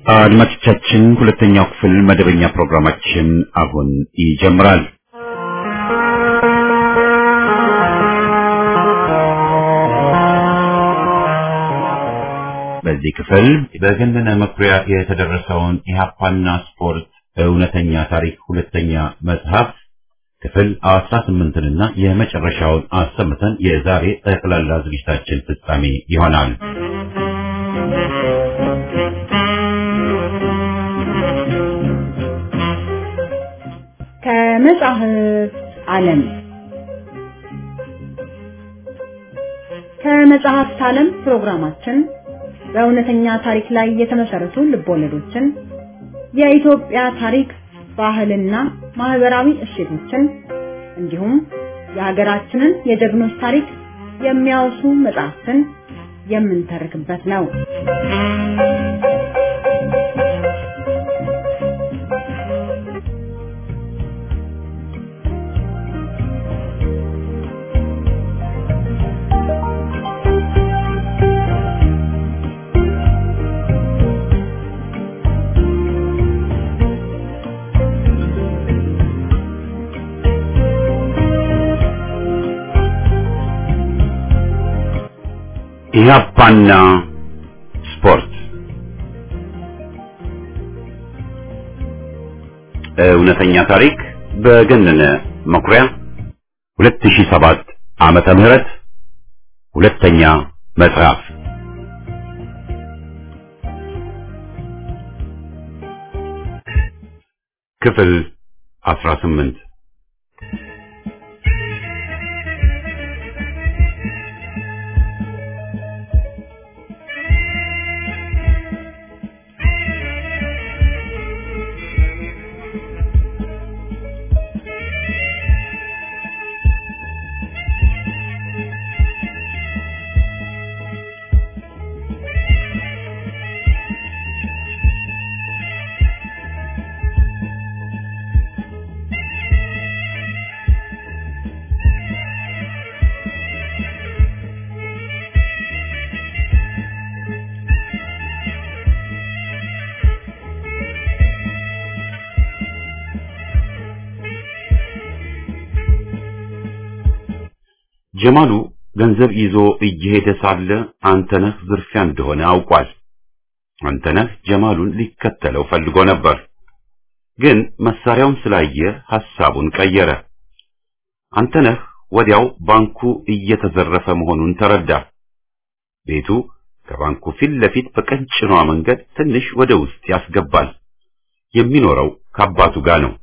አድማጮቻችን ሁለተኛው ክፍል መደበኛ ፕሮግራማችን አሁን ይጀምራል። በዚህ ክፍል በገነነ መኩሪያ የተደረሰውን ኢህአፓና ስፖርት እውነተኛ ታሪክ ሁለተኛ መጽሐፍ ክፍል አስራ ስምንትንና የመጨረሻውን አሰምተን የዛሬ ጠቅላላ ዝግጅታችን ፍጻሜ ይሆናል። ከመጽሐፍ ዓለም ከመጽሐፍት ዓለም ፕሮግራማችን በእውነተኛ ታሪክ ላይ የተመሰረቱ ልቦለዶችን፣ የኢትዮጵያ ታሪክ፣ ባህልና ማህበራዊ እሴቶችን እንዲሁም የሀገራችንን የጀግኖች ታሪክ የሚያወሱ መጽሐፍትን የምንተርክበት ነው። ኢህአፓና ስፖርት እውነተኛ ታሪክ በገነነ መኩሪያ 2007 ዓመተ ምህረት ሁለተኛ መጽሐፍ ክፍል 18 ጀማሉ ገንዘብ ይዞ እየሄደ ሳለ አንተነህ ዝርፊያ እንደሆነ አውቋል። አንተነህ ጀማሉን ሊከተለው ፈልጎ ነበር፣ ግን መሳሪያውን ስላየ ሐሳቡን ቀየረ። አንተነህ ወዲያው ባንኩ እየተዘረፈ መሆኑን ተረዳ። ቤቱ ከባንኩ ፊት ለፊት በቀጭኗ መንገድ ትንሽ ወደ ውስጥ ያስገባል። የሚኖረው ከአባቱ ጋር ነው።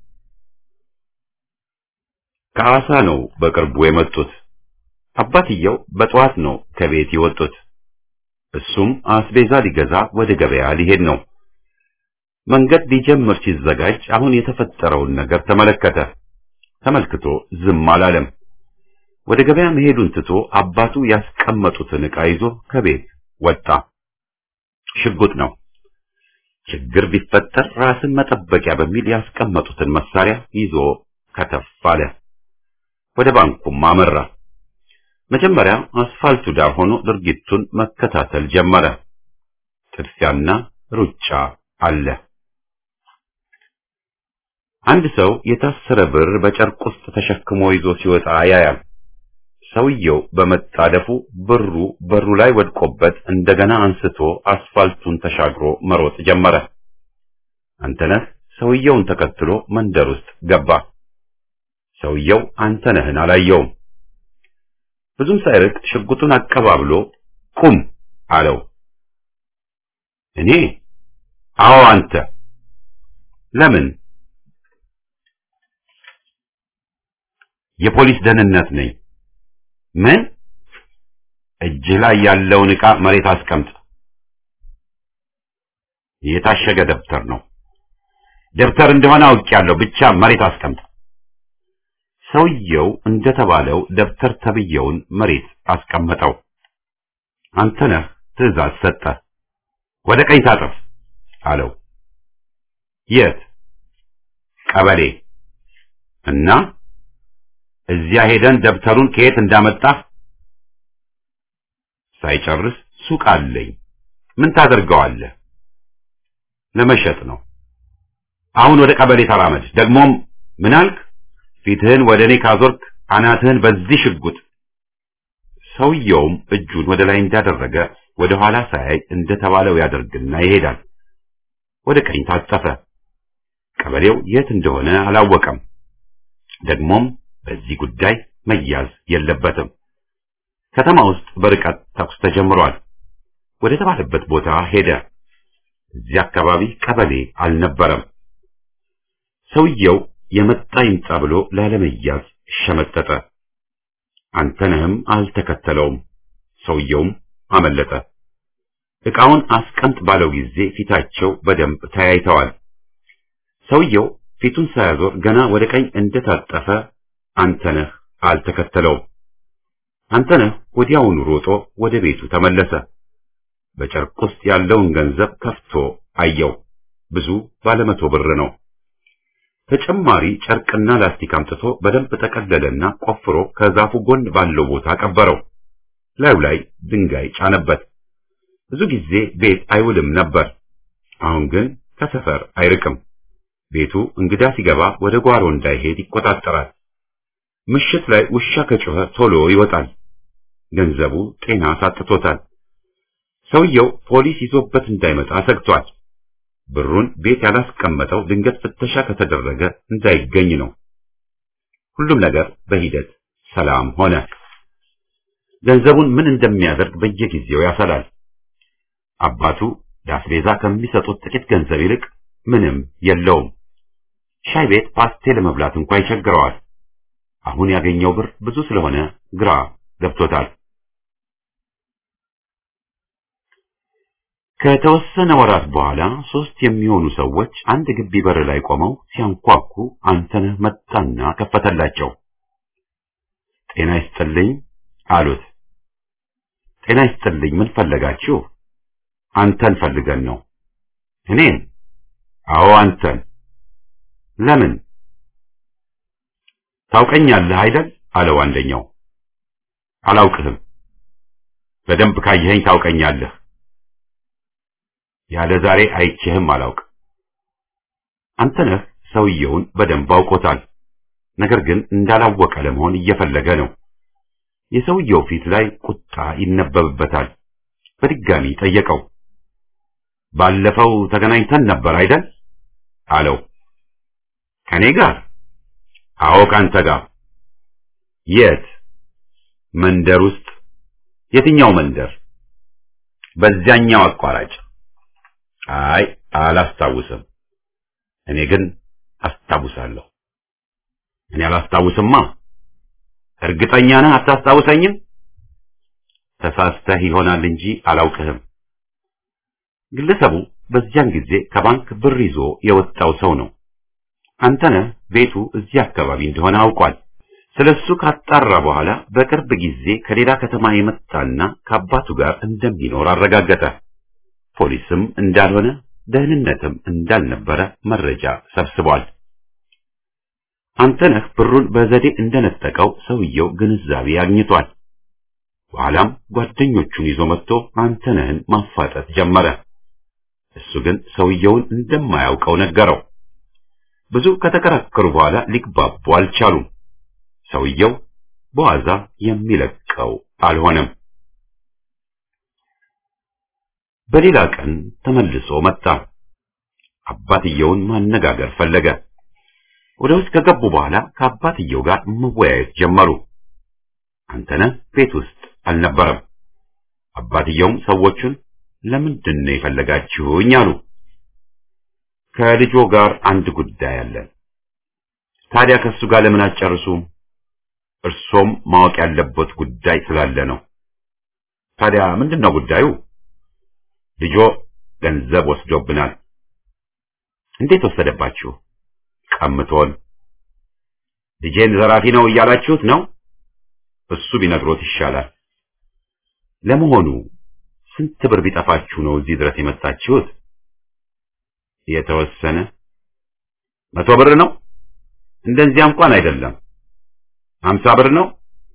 ከሐዋሳ ነው በቅርቡ የመጡት። አባትየው በጠዋት ነው ከቤት የወጡት። እሱም አስቤዛ ሊገዛ ወደ ገበያ ሊሄድ ነው። መንገድ ሊጀምር ሲዘጋጅ አሁን የተፈጠረውን ነገር ተመለከተ። ተመልክቶ ዝም አላለም። ወደ ገበያ መሄዱን ትቶ አባቱ ያስቀመጡትን ዕቃ ይዞ ከቤት ወጣ። ሽጉጥ ነው። ችግር ቢፈጠር ራስን መጠበቂያ በሚል ያስቀመጡትን መሳሪያ ይዞ ከተፍ አለ። ወደ ባንኩም አመራ። መጀመሪያ አስፋልቱ ዳር ሆኖ ድርጊቱን መከታተል ጀመረ። ጥድፊያና ሩጫ አለ። አንድ ሰው የታሰረ ብር በጨርቅ ውስጥ ተሸክሞ ይዞ ሲወጣ ያያል። ሰውየው በመጣደፉ ብሩ በሩ ላይ ወድቆበት እንደገና አንስቶ አስፋልቱን ተሻግሮ መሮጥ ጀመረ። አንተነህ ሰውየውን ተከትሎ መንደር ውስጥ ገባ። ሰውየው አንተነህን አላየውም። ብዙም ሳይርቅ ሽጉጡን አቀባብሎ ቁም አለው። እኔ? አዎ አንተ። ለምን? የፖሊስ ደህንነት ነኝ። ምን? እጅህ ላይ ያለውን ዕቃ መሬት አስቀምጥ። የታሸገ ደብተር ነው። ደብተር እንደሆነ አውቄያለሁ፣ ብቻ መሬት አስቀምጥ። ሰውየው እንደተባለው ደብተር ተብየውን መሬት አስቀመጠው። አንተነህ ትዕዛዝ ሰጠ። ወደ ቀኝ ታጠፍ አለው። የት? ቀበሌ እና እዚያ ሄደን ደብተሩን ከየት እንዳመጣህ ሳይጨርስ ሱቅ አለኝ ምን ታደርገዋለህ ለመሸጥ ነው። አሁን ወደ ቀበሌ ተራመድ። ደግሞም ምን አልክ? ፊትህን ወደ እኔ ካዞርክ አናትህን በዚህ ሽጉጥ። ሰውየውም እጁን ወደ ላይ እንዳደረገ ወደ ኋላ ሳያይ እንደተባለው ያደርግና ይሄዳል። ወደ ቀኝ ታጠፈ። ቀበሌው የት እንደሆነ አላወቀም። ደግሞም በዚህ ጉዳይ መያዝ የለበትም። ከተማ ውስጥ በርቀት ተኩስ ተጀምሯል። ወደ ተባለበት ቦታ ሄደ። እዚህ አካባቢ ቀበሌ አልነበረም። ሰውየው የመጣ ይምጣ ብሎ ላለመያዝ ሸመጠጠ። አንተነህም አልተከተለውም። ሰውየውም አመለጠ። ዕቃውን አስቀምጥ ባለው ጊዜ ፊታቸው በደንብ ተያይተዋል። ሰውየው ፊቱን ሳያዞር ገና ወደ ቀኝ እንደታጠፈ አንተነህ አልተከተለውም። አንተነህ ወዲያውኑ ሮጦ ወደ ቤቱ ተመለሰ። በጨርቅ ውስጥ ያለውን ገንዘብ ከፍቶ አየው። ብዙ ባለመቶ ብር ነው። ተጨማሪ ጨርቅና ላስቲክ አምጥቶ በደንብ ጠቀለለና ቆፍሮ ከዛፉ ጎን ባለው ቦታ ቀበረው። ላዩ ላይ ድንጋይ ጫነበት። ብዙ ጊዜ ቤት አይውልም ነበር። አሁን ግን ከሰፈር አይርቅም። ቤቱ እንግዳ ሲገባ ወደ ጓሮ እንዳይሄድ ይቆጣጠራል። ምሽት ላይ ውሻ ከጮኸ ቶሎ ይወጣል። ገንዘቡ ጤና ሳጥቶታል። ሰውየው ፖሊስ ይዞበት እንዳይመጣ ሰግቷል። ብሩን ቤት ያላስቀመጠው ድንገት ፍተሻ ከተደረገ እንዳይገኝ ነው። ሁሉም ነገር በሂደት ሰላም ሆነ። ገንዘቡን ምን እንደሚያደርግ በየጊዜው ያሰላል። አባቱ ለአስቤዛ ከሚሰጡት ጥቂት ገንዘብ ይልቅ ምንም የለውም። ሻይ ቤት ፓስቴ ለመብላት እንኳ ይቸግረዋል። አሁን ያገኘው ብር ብዙ ስለሆነ ግራ ገብቶታል። ከተወሰነ ወራት በኋላ ሶስት የሚሆኑ ሰዎች አንድ ግቢ በር ላይ ቆመው ሲያንኳኩ አንተነህ መጣና ከፈተላቸው። ጤና ይስጥልኝ አሉት። ጤና ይስጥልኝ፣ ምን ፈለጋችሁ? አንተን ፈልገን ነው። እኔን? አዎ አንተን። ለምን? ታውቀኛለህ አይደል? አለው አንደኛው። አላውቅህም። በደንብ ካየኸኝ ታውቀኛለህ። ያለ ዛሬ አይቼህም አላውቅ። አንተነህ ሰውየውን በደንብ አውቆታል። ነገር ግን እንዳላወቀ ለመሆን እየፈለገ ነው። የሰውየው ፊት ላይ ቁጣ ይነበብበታል። በድጋሚ ጠየቀው። ባለፈው ተገናኝተን ነበር አይደል? አለው። ከኔ ጋር? አዎ ካንተ ጋር። የት? መንደር ውስጥ። የትኛው መንደር? በዚያኛው አቋራጭ። አይ አላስታውስም። እኔ ግን አስታውሳለሁ። እኔ አላስታውስማ። እርግጠኛ ነህ አታስታውሰኝም? ተሳስተህ ይሆናል እንጂ አላውቅህም። ግለሰቡ በዚያን ጊዜ ከባንክ ብር ይዞ የወጣው ሰው ነው። አንተነህ ቤቱ እዚህ አካባቢ እንደሆነ አውቋል። ስለሱ ካጣራ በኋላ በቅርብ ጊዜ ከሌላ ከተማ የመጣና ከአባቱ ጋር እንደሚኖር አረጋገጠ። ፖሊስም እንዳልሆነ ደህንነትም እንዳልነበረ መረጃ ሰብስቧል። አንተነህ ብሩን በዘዴ እንደነጠቀው ሰውየው ግንዛቤ አግኝቷል። በኋላም ጓደኞቹን ይዞ መጥቶ አንተነህን ማፋጠጥ ጀመረ። እሱ ግን ሰውየውን እንደማያውቀው ነገረው። ብዙ ከተከራከሩ በኋላ ሊግባቡ አልቻሉም። ሰውየው በዋዛ የሚለቀው አልሆነም። በሌላ ቀን ተመልሶ መጣ። አባትየውን ማነጋገር ፈለገ። ወደ ውስጥ ከገቡ በኋላ ከአባትየው ጋር መወያየት ጀመሩ። አንተነህ ቤት ውስጥ አልነበረም። አባትየውም ሰዎቹን ለምንድን ነው የፈለጋችሁኝ አሉ። ከልጆ ጋር አንድ ጉዳይ አለን። ታዲያ ከሱ ጋር ለምን አትጨርሱም? እርሶም ማወቅ ያለበት ጉዳይ ስላለ ነው። ታዲያ ምንድን ነው ጉዳዩ? ልጆ ገንዘብ ወስዶብናል። እንዴት ወሰደባችሁ? ቀምቶን። ልጄን ዘራፊ ነው እያላችሁት ነው? እሱ ቢነግሮት ይሻላል። ለመሆኑ ስንት ብር ቢጠፋችሁ ነው እዚህ ድረስ የመጣችሁት? የተወሰነ መቶ ብር ነው። እንደዚያ እንኳን አይደለም። ሀምሳ ብር ነው።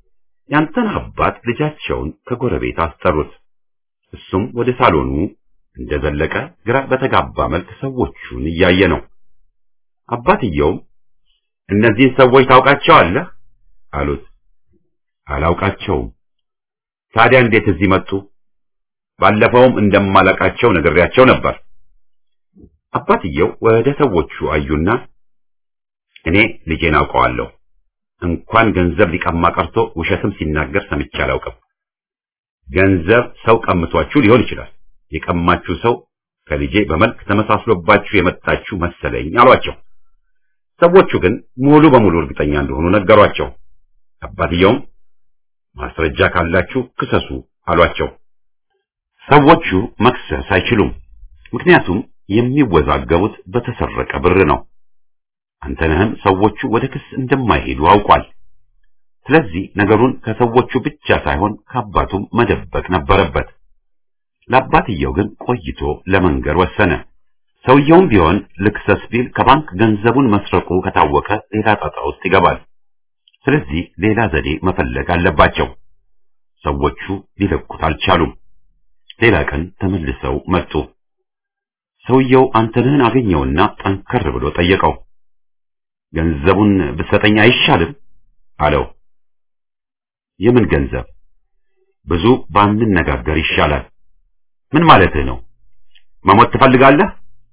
ያንተን አባት ልጃቸውን ከጎረቤት አስጠሩት። እሱም ወደ ሳሎኑ እንደዘለቀ ግራ በተጋባ መልክ ሰዎቹን እያየ ነው። አባትየውም እነዚህን ሰዎች ታውቃቸዋለህ? አሉት። አላውቃቸውም። ታዲያ እንዴት እዚህ መጡ? ባለፈውም እንደማላቃቸው ነግሬያቸው ነበር። አባትየው ወደ ሰዎቹ አዩና እኔ ልጄን አውቀዋለሁ። እንኳን ገንዘብ ሊቀማ ቀርቶ ውሸትም ሲናገር ሰምቼ አላውቅም። ገንዘብ ሰው ቀምቷችሁ ሊሆን ይችላል። የቀማችሁ ሰው ከልጄ በመልክ ተመሳስሎባችሁ የመጣችሁ መሰለኝ አሏቸው። ሰዎቹ ግን ሙሉ በሙሉ እርግጠኛ እንደሆኑ ነገሯቸው። አባትየውም ማስረጃ ካላችሁ ክሰሱ አሏቸው። ሰዎቹ መክሰስ አይችሉም። ምክንያቱም የሚወዛገቡት በተሰረቀ ብር ነው። አንተነህም ሰዎቹ ወደ ክስ እንደማይሄዱ አውቋል። ስለዚህ ነገሩን ከሰዎቹ ብቻ ሳይሆን ከአባቱም መደበቅ ነበረበት። ለአባትየው ግን ቆይቶ ለመንገር ወሰነ። ሰውየውም ቢሆን ልክሰስ ቢል ከባንክ ገንዘቡን መስረቁ ከታወቀ ሌላ ጣጣ ውስጥ ይገባል። ስለዚህ ሌላ ዘዴ መፈለግ አለባቸው። ሰዎቹ ሊለቁት አልቻሉም። ሌላ ቀን ተመልሰው መጡ። ሰውየው አንተነህን አገኘውና ጠንከር ብሎ ጠየቀው። ገንዘቡን ብትሰጠኝ አይሻልም? አለው። የምን ገንዘብ? ብዙ ባንነጋገር ይሻላል። ምን ማለትህ ነው? መሞት ትፈልጋለህ?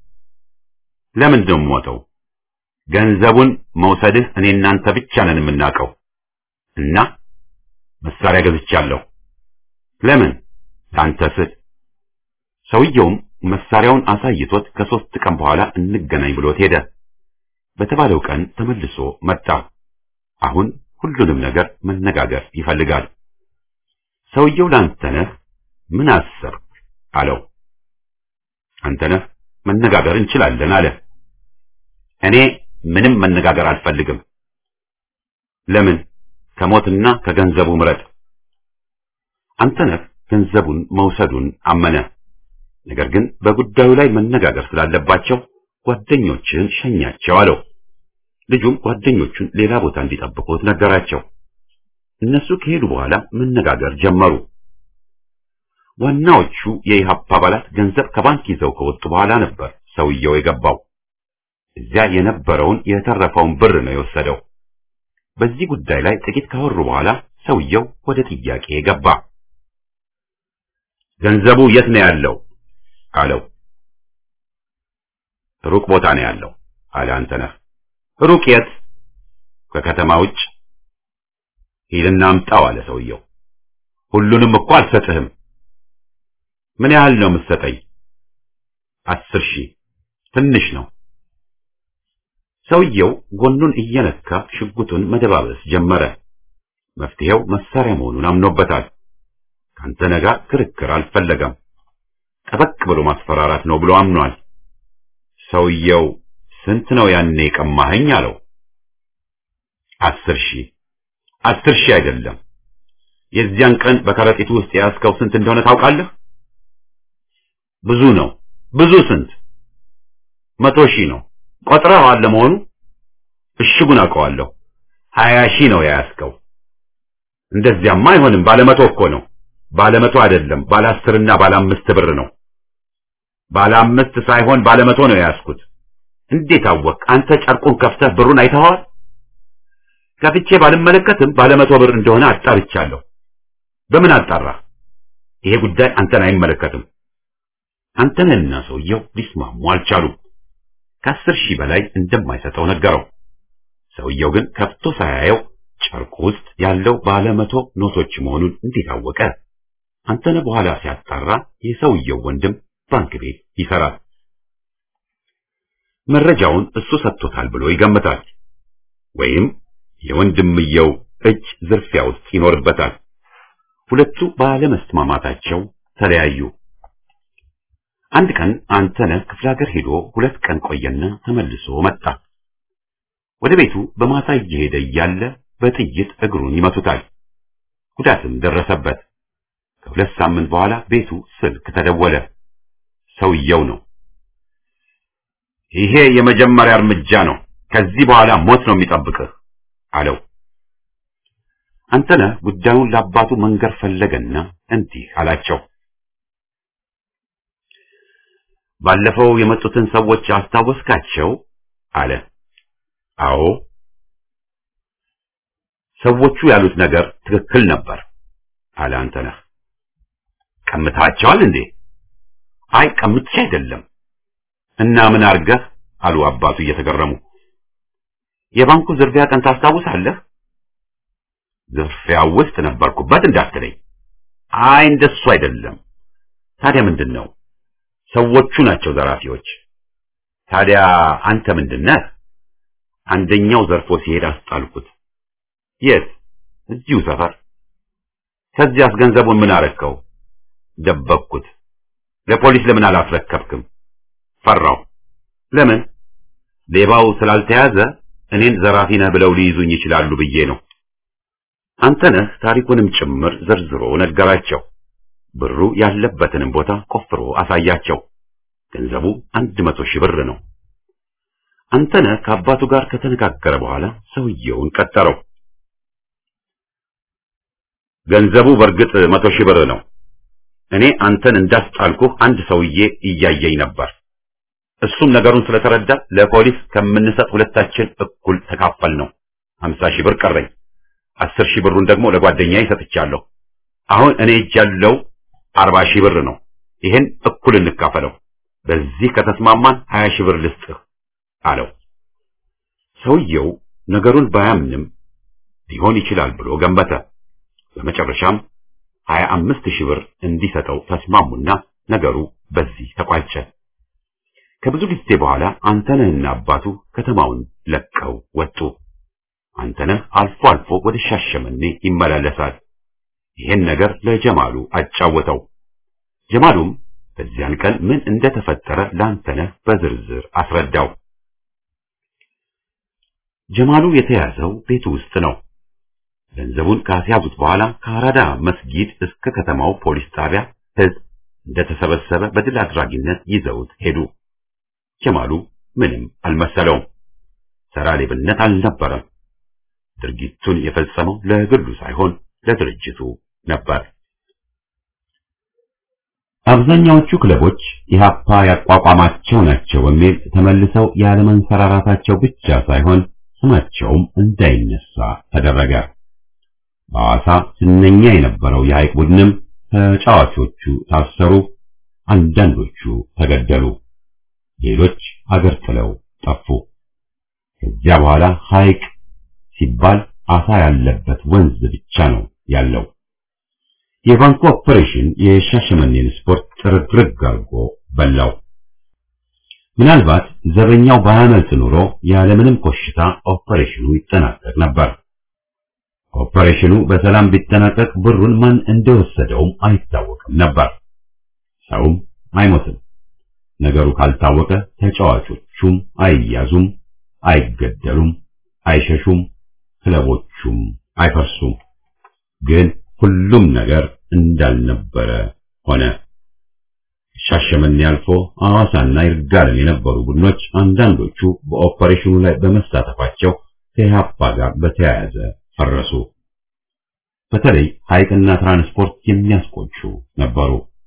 ለምንድን ነው የምሞተው? ገንዘቡን መውሰድህ እኔ እናንተ ብቻ ነን የምናውቀው እና መሳሪያ ገዝቻለሁ። ለምን? ለአንተ ስል። ሰውየውም መሳሪያውን አሳይቶት ከሶስት ቀን በኋላ እንገናኝ ብሎት ሄደ። በተባለው ቀን ተመልሶ መጣ። አሁን ሁሉንም ነገር መነጋገር ይፈልጋል። ሰውየው ለአንተነህ ምን አሰብክ አለው። አንተነህ መነጋገር እንችላለን አለ። እኔ ምንም መነጋገር አልፈልግም። ለምን? ከሞትና ከገንዘቡ ምረጥ። አንተነህ ገንዘቡን መውሰዱን አመነ። ነገር ግን በጉዳዩ ላይ መነጋገር ስላለባቸው ጓደኞችን ሸኛቸው አለው። ልጁም ጓደኞቹን ሌላ ቦታ እንዲጠብቁት ነገራቸው። እነሱ ከሄዱ በኋላ መነጋገር ጀመሩ። ዋናዎቹ የኢህአፓ አባላት ገንዘብ ከባንክ ይዘው ከወጡ በኋላ ነበር ሰውየው የገባው። እዚያ የነበረውን የተረፈውን ብር ነው የወሰደው። በዚህ ጉዳይ ላይ ጥቂት ካወሩ በኋላ ሰውየው ወደ ጥያቄ ገባ። ገንዘቡ የት ነው ያለው? አለው። ሩቅ ቦታ ነው ያለው አለ አንተነህ። ሩቅ የት? ከከተማ ውጭ። ሂድና አምጣው አለ ሰውየው። ሁሉንም እኮ አልሰጥህም። ምን ያህል ነው የምትሰጠኝ? አስር ሺህ ትንሽ ነው። ሰውየው ጎኑን እየነካ ሽጉጡን መደባበስ ጀመረ። መፍትሄው መሳሪያ መሆኑን አምኖበታል። ከአንተነህ ጋር ክርክር አልፈለገም። ጠበቅ ብሎ ማስፈራራት ነው ብሎ አምኗል። ሰውየው ስንት ነው ያኔ የቀማኸኝ አለው። አስር ሺህ አስር ሺህ አይደለም። የዚያን ቀን በከረጢቱ ውስጥ የያዝከው ስንት እንደሆነ ታውቃለህ? ብዙ ነው። ብዙ ስንት? መቶ ሺህ ነው። ቆጥረኸዋል ለመሆኑ? እሽጉን አውቀዋለሁ። ሀያ ሺህ ነው የያዝከው። እንደዚያማ አይሆንም። ባለመቶ እኮ ነው። ባለመቶ አይደለም፣ ባለ አስርና ባለ አምስት ብር ነው። ባለ አምስት ሳይሆን ባለ መቶ ነው የያዝኩት። እንዴት አወቅ? አንተ ጨርቁን ከፍተህ ብሩን አይተኸዋል? ከፍቼ ባልመለከትም ባለ መቶ ብር እንደሆነ አጣርቻለሁ። በምን አጣራ? ይሄ ጉዳይ አንተን አይመለከትም። አንተንና ሰውየው ሊስማሙ አልቻሉም። ከአስር ሺህ በላይ እንደማይሰጠው ነገረው። ሰውየው ግን ከፍቶ ሳያየው ጨርቁ ውስጥ ያለው ባለ መቶ ኖቶች መሆኑን እንዴት አወቀ? አንተነህ በኋላ ሲያጣራ የሰውየው ወንድም ባንክ ቤት ይሰራል። መረጃውን እሱ ሰጥቶታል ብሎ ይገምታል። ወይም የወንድምየው እጅ ዝርፊያ ውስጥ ይኖርበታል። ሁለቱ ባለመስማማታቸው ተለያዩ። አንድ ቀን አንተነህ ክፍለ ሀገር ሄዶ ሁለት ቀን ቆየና ተመልሶ መጣ። ወደ ቤቱ በማታ እየሄደ እያለ በጥይት እግሩን ይመቱታል። ጉዳትም ደረሰበት። ከሁለት ሳምንት በኋላ ቤቱ ስልክ ተደወለ። ሰውየው ነው። ይሄ የመጀመሪያ እርምጃ ነው። ከዚህ በኋላ ሞት ነው የሚጠብቅህ አለው። አንተነህ ጉዳዩን ለአባቱ መንገር ፈለገና እንዲህ አላቸው። ባለፈው የመጡትን ሰዎች አስታወስካቸው? አለ። አዎ። ሰዎቹ ያሉት ነገር ትክክል ነበር አለ አንተነህ። ቀምታቸዋል እንዴ? አይ ቀምቼ አይደለም። እና ምን አርገህ? አሉ አባቱ እየተገረሙ። የባንኩ ዝርፊያ ቀን ታስታውሳለህ? ዝርፊያው ውስጥ ነበርኩበት እንዳትለኝ። አይ እንደሱ አይደለም። ታዲያ ምንድን ነው? ሰዎቹ ናቸው ዘራፊዎች። ታዲያ አንተ ምንድነህ? አንደኛው ዘርፎ ሲሄድ አስጣልኩት። የት? እዚሁ ሰፈር። ከዚያስ ገንዘቡን ምን አረከው? ደበቅኩት። ለፖሊስ ለምን አላስረከብክም? ፈራው። ለምን? ሌባው ስላልተያዘ እኔን ዘራፊ ነህ ብለው ሊይዙኝ ይችላሉ ብዬ ነው። አንተነህ ታሪኩንም ጭምር ዘርዝሮ ነገራቸው። ብሩ ያለበትንም ቦታ ቆፍሮ አሳያቸው። ገንዘቡ አንድ መቶ ሺህ ብር ነው። አንተነህ ከአባቱ ጋር ከተነጋገረ በኋላ ሰውየውን ቀጠረው። ገንዘቡ በእርግጥ መቶ ሺህ ብር ነው። እኔ አንተን እንዳስጣልኩህ አንድ ሰውዬ እያየኝ ነበር። እሱም ነገሩን ስለተረዳ ለፖሊስ ከምንሰጥ ሁለታችን እኩል ተካፈል ነው። ሀምሳ ሺህ ብር ቀረኝ። አስር ሺህ ብሩን ደግሞ ለጓደኛዬ ሰጥቻለሁ። አሁን እኔ እጅ ያለው አርባ ሺህ ብር ነው። ይሄን እኩል እንካፈለው። በዚህ ከተስማማን ሀያ ሺህ ብር ልስጥህ አለው። ሰውየው ነገሩን ባያምንም ሊሆን ይችላል ብሎ ገመተ። በመጨረሻም ሀያ አምስት ሺህ ብር እንዲሰጠው ተስማሙና ነገሩ በዚህ ተቋጨ። ከብዙ ጊዜ በኋላ አንተነህና አባቱ ከተማውን ለቀው ወጡ። አንተነህ አልፎ አልፎ ወደ ሻሸመኔ ይመላለሳል። ይሄን ነገር ለጀማሉ አጫወተው። ጀማሉም በዚያን ቀን ምን እንደተፈጠረ ለአንተነህ በዝርዝር አስረዳው። ጀማሉ የተያዘው ቤቱ ውስጥ ነው። ገንዘቡን ካስያዙት በኋላ ከአራዳ መስጊድ እስከ ከተማው ፖሊስ ጣቢያ ሕዝብ እንደተሰበሰበ በድል አድራጊነት ይዘውት ሄዱ። ጀማሉ ምንም አልመሰለውም። ሰራ ሌብነት አልነበረም። ድርጊቱን የፈጸመው ለግሉ ሳይሆን ለድርጅቱ ነበር። አብዛኛዎቹ ክለቦች ኢህአፓ ያቋቋማቸው ናቸው በሚል ተመልሰው ያለመንሰራራታቸው ብቻ ሳይሆን ስማቸውም እንዳይነሳ ተደረገ። በሐዋሳ ዝነኛ የነበረው የሐይቅ ቡድንም ተጫዋቾቹ ታሰሩ፣ አንዳንዶቹ ተገደሉ፣ ሌሎች አገር ጥለው ጠፉ። ከዚያ በኋላ ሐይቅ ሲባል አሳ ያለበት ወንዝ ብቻ ነው ያለው። የባንኩ ኦፐሬሽን የሻሸመኔን ስፖርት ጥርግርግ አድርጎ በላው። ምናልባት ዘበኛው ባያመልጥ ኖሮ ያለምንም ኮሽታ ኦፐሬሽኑ ይጠናቀቅ ነበር። ኦፐሬሽኑ በሰላም ቢጠናቀቅ ብሩን ማን እንደወሰደውም አይታወቅም ነበር። ሰውም አይሞትም። ነገሩ ካልታወቀ ተጫዋቾቹም አይያዙም፣ አይገደሉም፣ አይሸሹም፣ ክለቦቹም አይፈርሱም። ግን ሁሉም ነገር እንዳልነበረ ሆነ። ሻሸመኔ አልፎ ሐዋሳና ይርጋለም የነበሩ ቡድኖች አንዳንዶቹ በኦፐሬሽኑ ላይ በመሳተፋቸው ከኢህአፓ ጋር በተያያዘ ፈረሱ። በተለይ ሐይቅና ትራንስፖርት የሚያስቆጩ ነበሩ።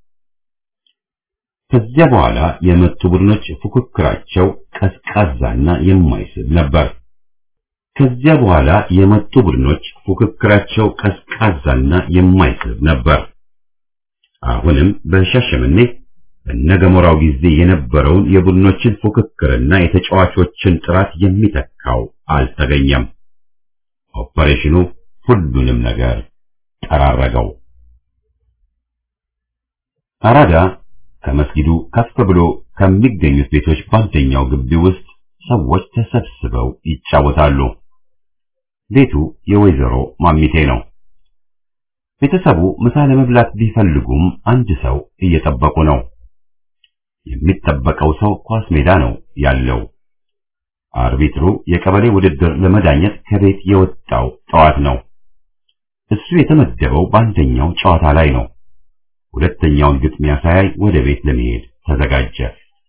ከዚያ በኋላ የመጡ ቡድኖች ፉክክራቸው ቀዝቃዛና የማይስብ ነበር። ከዚያ በኋላ የመጡ ቡድኖች ፉክክራቸው ቀዝቃዛና የማይስብ ነበር። አሁንም በሻሸመኔ በነገሞራው ጊዜ የነበረውን የቡድኖችን ፉክክርና የተጫዋቾችን ጥራት የሚተካው አልተገኘም። ኦፐሬሽኑ ሁሉንም ነገር ጠራረገው። አራዳ ከመስጊዱ ከፍ ብሎ ከሚገኙት ቤቶች በአንደኛው ግቢ ውስጥ ሰዎች ተሰብስበው ይጫወታሉ። ቤቱ የወይዘሮ ማሚቴ ነው። ቤተሰቡ ምሳ ለመብላት ቢፈልጉም አንድ ሰው እየጠበቁ ነው። የሚጠበቀው ሰው ኳስ ሜዳ ነው ያለው። አርቢትሩ የቀበሌ ውድድር ለመዳኘት ከቤት የወጣው ጠዋት ነው። እሱ የተመደበው በአንደኛው ጨዋታ ላይ ነው። ሁለተኛውን ግጥሚያ ሳያይ ወደ ቤት ለመሄድ ተዘጋጀ።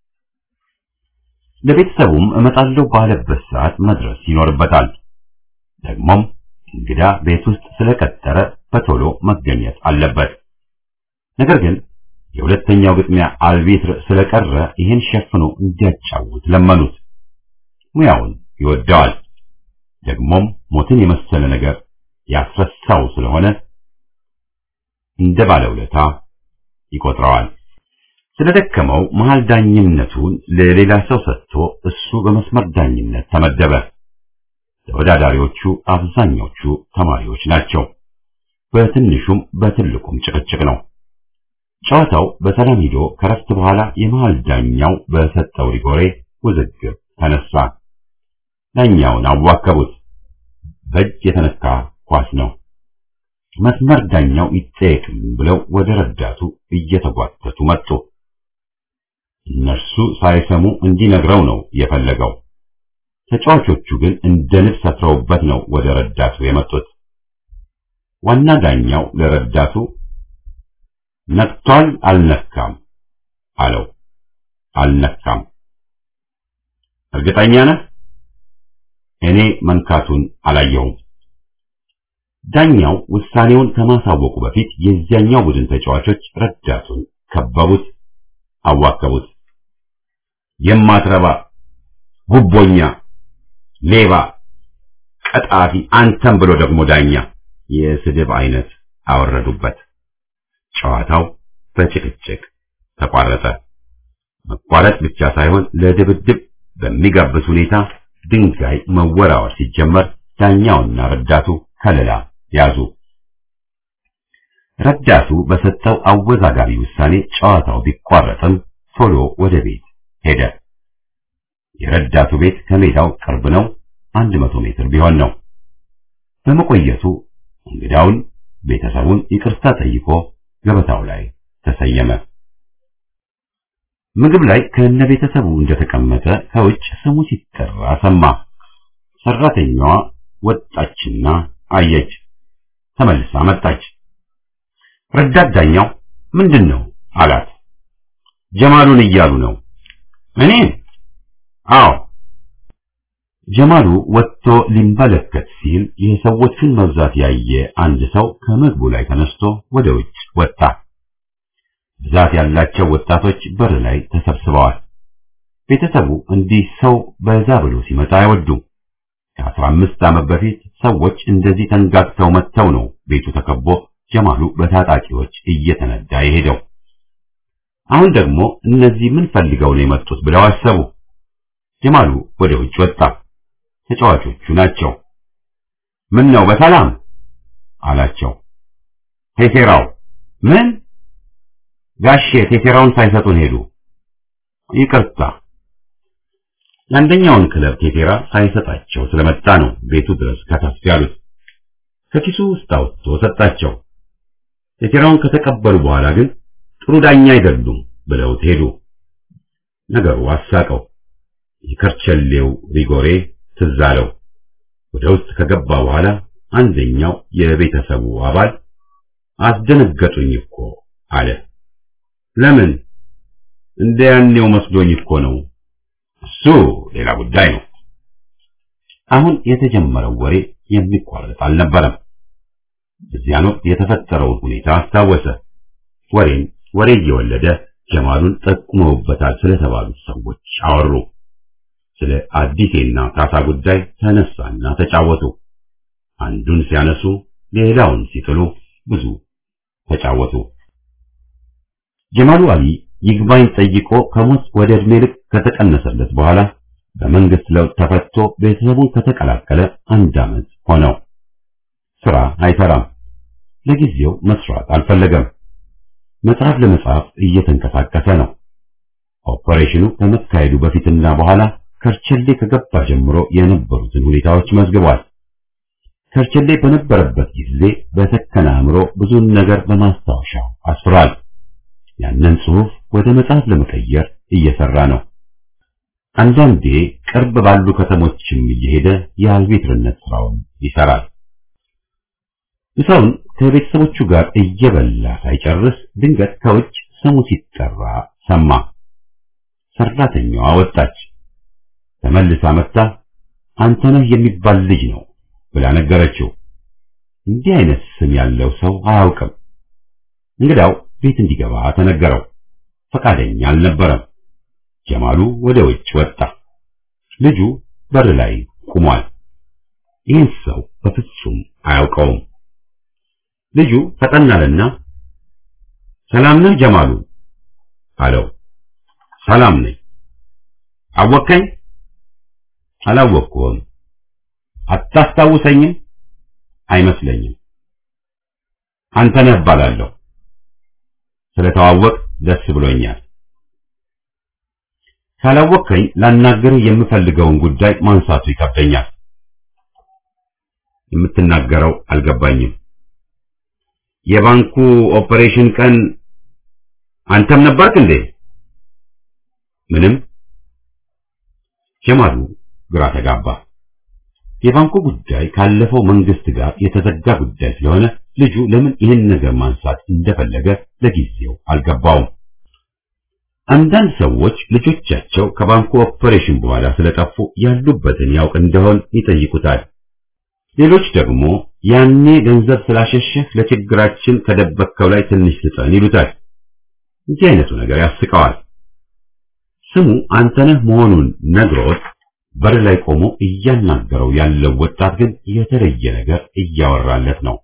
ለቤተሰቡም እመጣለሁ ባለበት ሰዓት መድረስ ይኖርበታል። ደግሞም እንግዳ ቤት ውስጥ ስለቀጠረ በቶሎ መገኘት አለበት። ነገር ግን የሁለተኛው ግጥሚያ አልቢትር ስለቀረ ይህን ሸፍኖ እንዲያጫውት ለመኑት። ሙያውን ይወደዋል። ደግሞም ሞትን የመሰለ ነገር ያስረሳው ስለሆነ እንደ ባለውለታ ይቆጥረዋል። ስለደከመው መሃል ዳኝነቱን ለሌላ ሰው ሰጥቶ እሱ በመስመር ዳኝነት ተመደበ። ተወዳዳሪዎቹ አብዛኞቹ ተማሪዎች ናቸው። በትንሹም በትልቁም ጭቅጭቅ ነው። ጨዋታው በሰላም ሂዶ ከረፍት በኋላ የመሃል ዳኛው በሰጠው ሪጎሬ ውዝግብ ተነሳ። ዳኛውን አዋከቡት። በእጅ የተነካ ኳስ ነው። መስመር ዳኛው ይጠየቅም ብለው ወደ ረዳቱ እየተጓተቱ መጡ። እነርሱ ሳይሰሙ እንዲነግረው ነው የፈለገው። ተጫዋቾቹ ግን እንደ ንብ ሰፍረውበት ነው ወደ ረዳቱ የመጡት። ዋና ዳኛው ለረዳቱ ነክቷል አልነካም አለው። አልነካም። እርግጠኛ ነህ? እኔ መንካቱን አላየሁም። ዳኛው ውሳኔውን ከማሳወቁ በፊት የዚያኛው ቡድን ተጫዋቾች ረዳቱን ከበቡት፣ አዋከቡት። የማትረባ ጉቦኛ፣ ሌባ፣ ቀጣፊ፣ አንተም ብሎ ደግሞ ዳኛ የስድብ አይነት አወረዱበት። ጨዋታው በጭቅጭቅ ተቋረጠ። መቋረጥ ብቻ ሳይሆን ለድብድብ በሚጋብዝ ሁኔታ ድንጋይ መወራወር ሲጀመር ዳኛውና ረዳቱ ከለላ ያዙ። ረዳቱ በሰጠው አወዛጋቢ ውሳኔ ጨዋታው ቢቋረጥም ቶሎ ወደ ቤት ሄደ። የረዳቱ ቤት ከሜዳው ቅርብ ነው፣ አንድ መቶ ሜትር ቢሆን ነው። በመቆየቱ እንግዳውን ቤተሰቡን ይቅርታ ጠይቆ ገበታው ላይ ተሰየመ። ምግብ ላይ ከነ ቤተሰቡ እንደተቀመጠ ከውጭ ስሙ ሲጠራ ሰማ። ሰራተኛዋ ወጣችና አየች። ተመልሳ መጣች። ረዳት ዳኛው ምንድን ነው አላት። ጀማሉን እያሉ ነው። እኔ አዎ። ጀማሉ ወጥቶ ሊመለከት ሲል የሰዎቹን መብዛት ያየ አንድ ሰው ከምግቡ ላይ ተነስቶ ወደ ውጭ ወጣ። ብዛት ያላቸው ወጣቶች በር ላይ ተሰብስበዋል። ቤተሰቡ እንዲህ ሰው በዛ ብሎ ሲመጣ አይወዱም። ከአስራ አምስት ዓመት በፊት ሰዎች እንደዚህ ተንጋግተው መጥተው ነው ቤቱ ተከቦ ጀማሉ በታጣቂዎች እየተነዳ የሄደው። አሁን ደግሞ እነዚህ ምን ፈልገው ነው የመጡት ብለው አሰቡ። ጀማሉ ወደ ውጭ ወጣ። ተጫዋቾቹ ናቸው። ምን ነው በሰላም አላቸው። ቴቴራው ምን ጋሼ ቴቴራውን ሳይሰጡን ሄዱ። ይቅርታ የአንደኛውን ክለብ ቴቴራ ሳይሰጣቸው ስለመጣ ነው ቤቱ ድረስ ከተፍ ያሉት። ከኪሱ ውስጥ አውጥቶ ሰጣቸው። ቴቴራውን ከተቀበሉ በኋላ ግን ጥሩ ዳኛ አይደሉም ብለውት ሄዱ። ነገሩ አሳቀው። የከርቸሌው ሪጎሬ ትዝ አለው። ወደ ውስጥ ከገባ በኋላ አንደኛው የቤተሰቡ አባል አስደነገጡኝ እኮ አለ። ለምን? እንደ ያኔው መስሎኝ እኮ ነው። እሱ ሌላ ጉዳይ ነው። አሁን የተጀመረው ወሬ የሚቋረጥ አልነበረም። በዚያን ወቅት የተፈጠረውን ሁኔታ አስታወሰ። ወሬን ወሬ እየወለደ ጀማሉን ጠቁመውበታል ስለተባሉት ሰዎች አወሩ። ስለ አዲሴና ካሳ ጉዳይ ተነሳና ተጫወቱ። አንዱን ሲያነሱ ሌላውን ሲጥሉ ብዙ ተጫወቱ። ጀማሉ አሊ ይግባኝ ጠይቆ ከሞት ወደ ዕድሜ ልክ ከተቀነሰለት በኋላ በመንግስት ለውጥ ተፈቶ ቤተሰቡን ከተቀላቀለ አንድ ዓመት ሆነው። ስራ አይሰራም። ለጊዜው መስራት አልፈለገም። መጽሐፍ ለመጻፍ እየተንቀሳቀሰ ነው። ኦፐሬሽኑ ከመካሄዱ በፊትና በኋላ ከርቸሌ ከገባ ጀምሮ የነበሩትን ሁኔታዎች መዝግቧል። ከርቸሌ በነበረበት ጊዜ በሰከነ አእምሮ ብዙን ነገር በማስታወሻው አስፍሯል። ያንን ጽሑፍ ወደ መጽሐፍ ለመቀየር እየሰራ ነው። አንዳንዴ ቅርብ ባሉ ከተሞችም እየሄደ የአልቤትርነት ስራውን ይሰራል። ምሳውን ከቤተሰቦቹ ጋር እየበላ ሳይጨርስ ድንገት ከውጭ ስሙ ሲጠራ ሰማ። ሰራተኛዋ ወጣች። ተመልሳ መጥታ አንተነህ የሚባል ልጅ ነው ብላ ነገረችው። እንዲህ አይነት ስም ያለው ሰው አያውቅም። እንግዳው ቤት እንዲገባ ተነገረው። ፈቃደኛ አልነበረም። ጀማሉ ወደ ውጭ ወጣ። ልጁ በር ላይ ቆሟል። ይህን ሰው በፍጹም አያውቀውም። ልጁ ፈጠን አለና ሰላም ነህ ጀማሉ አለው። ሰላም ነኝ። አወከኝ? አላወቅኩም። አታስታውሰኝም? አይመስለኝም። አንተ ነህ እባላለሁ። ስለተዋወቅ ደስ ብሎኛል። ካላወቅከኝ ላናገርህ የምፈልገውን ጉዳይ ማንሳቱ ይከብደኛል። የምትናገረው አልገባኝም። የባንኩ ኦፐሬሽን ቀን አንተም ነበርክ እንዴ? ምንም። ጀማሉ ግራ ተጋባ። የባንኩ ጉዳይ ካለፈው መንግስት ጋር የተዘጋ ጉዳይ ስለሆነ ልጁ ለምን ይህን ነገር ማንሳት እንደፈለገ ለጊዜው አልገባውም። አንዳንድ ሰዎች ልጆቻቸው ከባንኩ ኦፐሬሽን በኋላ ስለጠፉ ያሉበትን ያውቅ እንደሆን ይጠይቁታል። ሌሎች ደግሞ ያኔ ገንዘብ ስላሸሸህ ለችግራችን ከደበከው ላይ ትንሽ ስጠን ይሉታል። እንዲህ አይነቱ ነገር ያስቀዋል። ስሙ አንተነህ መሆኑን ነግሮት በር ላይ ቆሞ እያናገረው ያለው ወጣት ግን የተለየ ነገር እያወራለት ነው።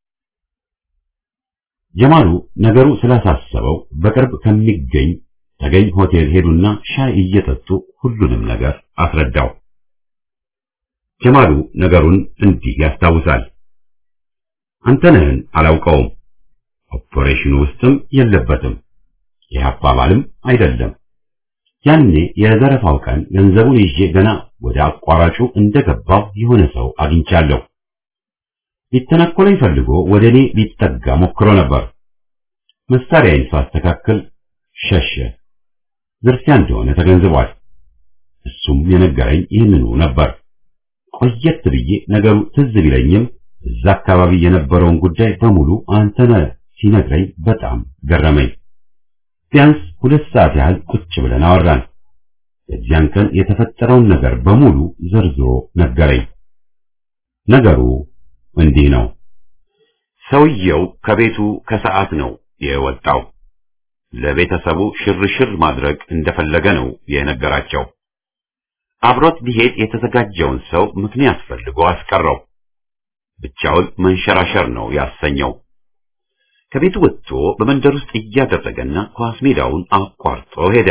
ጀማሉ ነገሩ ስላሳሰበው በቅርብ ከሚገኝ ተገኝ ሆቴል ሄዱና ሻይ እየጠጡ ሁሉንም ነገር አስረዳው። ጀማሉ ነገሩን እንዲህ ያስታውሳል። አንተነህን አላውቀውም፣ ኦፐሬሽኑ ውስጥም የለበትም፣ ይህ አባባልም አይደለም። ያኔ የዘረፋው ቀን ገንዘቡን ይዤ ገና ወደ አቋራጩ እንደገባው የሆነ ሰው አግኝቻለሁ። ሊተናኮለኝ ፈልጎ ወደ እኔ ሊጠጋ ሞክሮ ነበር። መሳሪያዬን ሳስተካክል ሸሸ። ዝርፊያ እንደሆነ ተገንዝቧል። እሱም የነገረኝ ይህንኑ ነበር። ቆየት ብዬ ነገሩ ትዝ ቢለኝም እዛ አካባቢ የነበረውን ጉዳይ በሙሉ አንተነህ ሲነግረኝ በጣም ገረመኝ። ቢያንስ ሁለት ሰዓት ያህል ቁጭ ብለን አወራን። በዚያን ቀን የተፈጠረውን ነገር በሙሉ ዘርዝሮ ነገረኝ። ነገሩ እንዲህ ነው። ሰውየው ከቤቱ ከሰዓት ነው የወጣው። ለቤተሰቡ ሽርሽር ማድረግ እንደፈለገ ነው የነገራቸው። አብሮት ሊሄድ የተዘጋጀውን ሰው ምክንያት ፈልጎ አስቀረው። ብቻውን መንሸራሸር ነው ያሰኘው። ከቤቱ ወጥቶ በመንደር ውስጥ እያደረገና ኳስ ሜዳውን አቋርጦ ሄደ።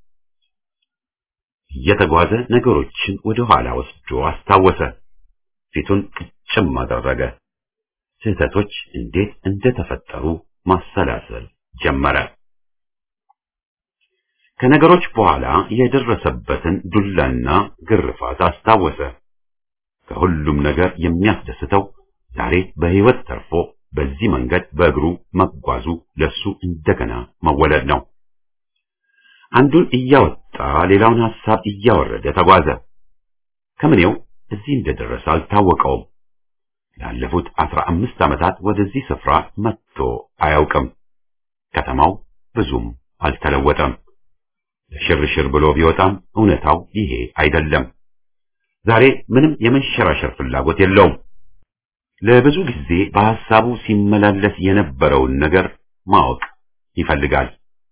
እየተጓዘ ነገሮችን ወደ ኋላ ወስዶ አስታወሰ። ፊቱን ቅጭም አደረገ። ስህተቶች እንዴት እንደተፈጠሩ ማሰላሰል ጀመረ። ከነገሮች በኋላ የደረሰበትን ዱላና ግርፋት አስታወሰ። ከሁሉም ነገር የሚያስደስተው ዛሬ በሕይወት ተርፎ በዚህ መንገድ በእግሩ መጓዙ ለሱ እንደገና መወለድ ነው። አንዱን እያወጣ ሌላውን ሐሳብ እያወረደ ተጓዘ። ከምኔው እዚህ እንደደረሰ አልታወቀውም። ላለፉት አስራ አምስት ዓመታት ወደዚህ ስፍራ መጥቶ አያውቅም። ከተማው ብዙም አልተለወጠም። ለሽርሽር ብሎ ቢወጣም እውነታው ይሄ አይደለም። ዛሬ ምንም የመንሸራሸር ፍላጎት የለውም። ለብዙ ጊዜ በሐሳቡ ሲመላለስ የነበረውን ነገር ማወቅ ይፈልጋል።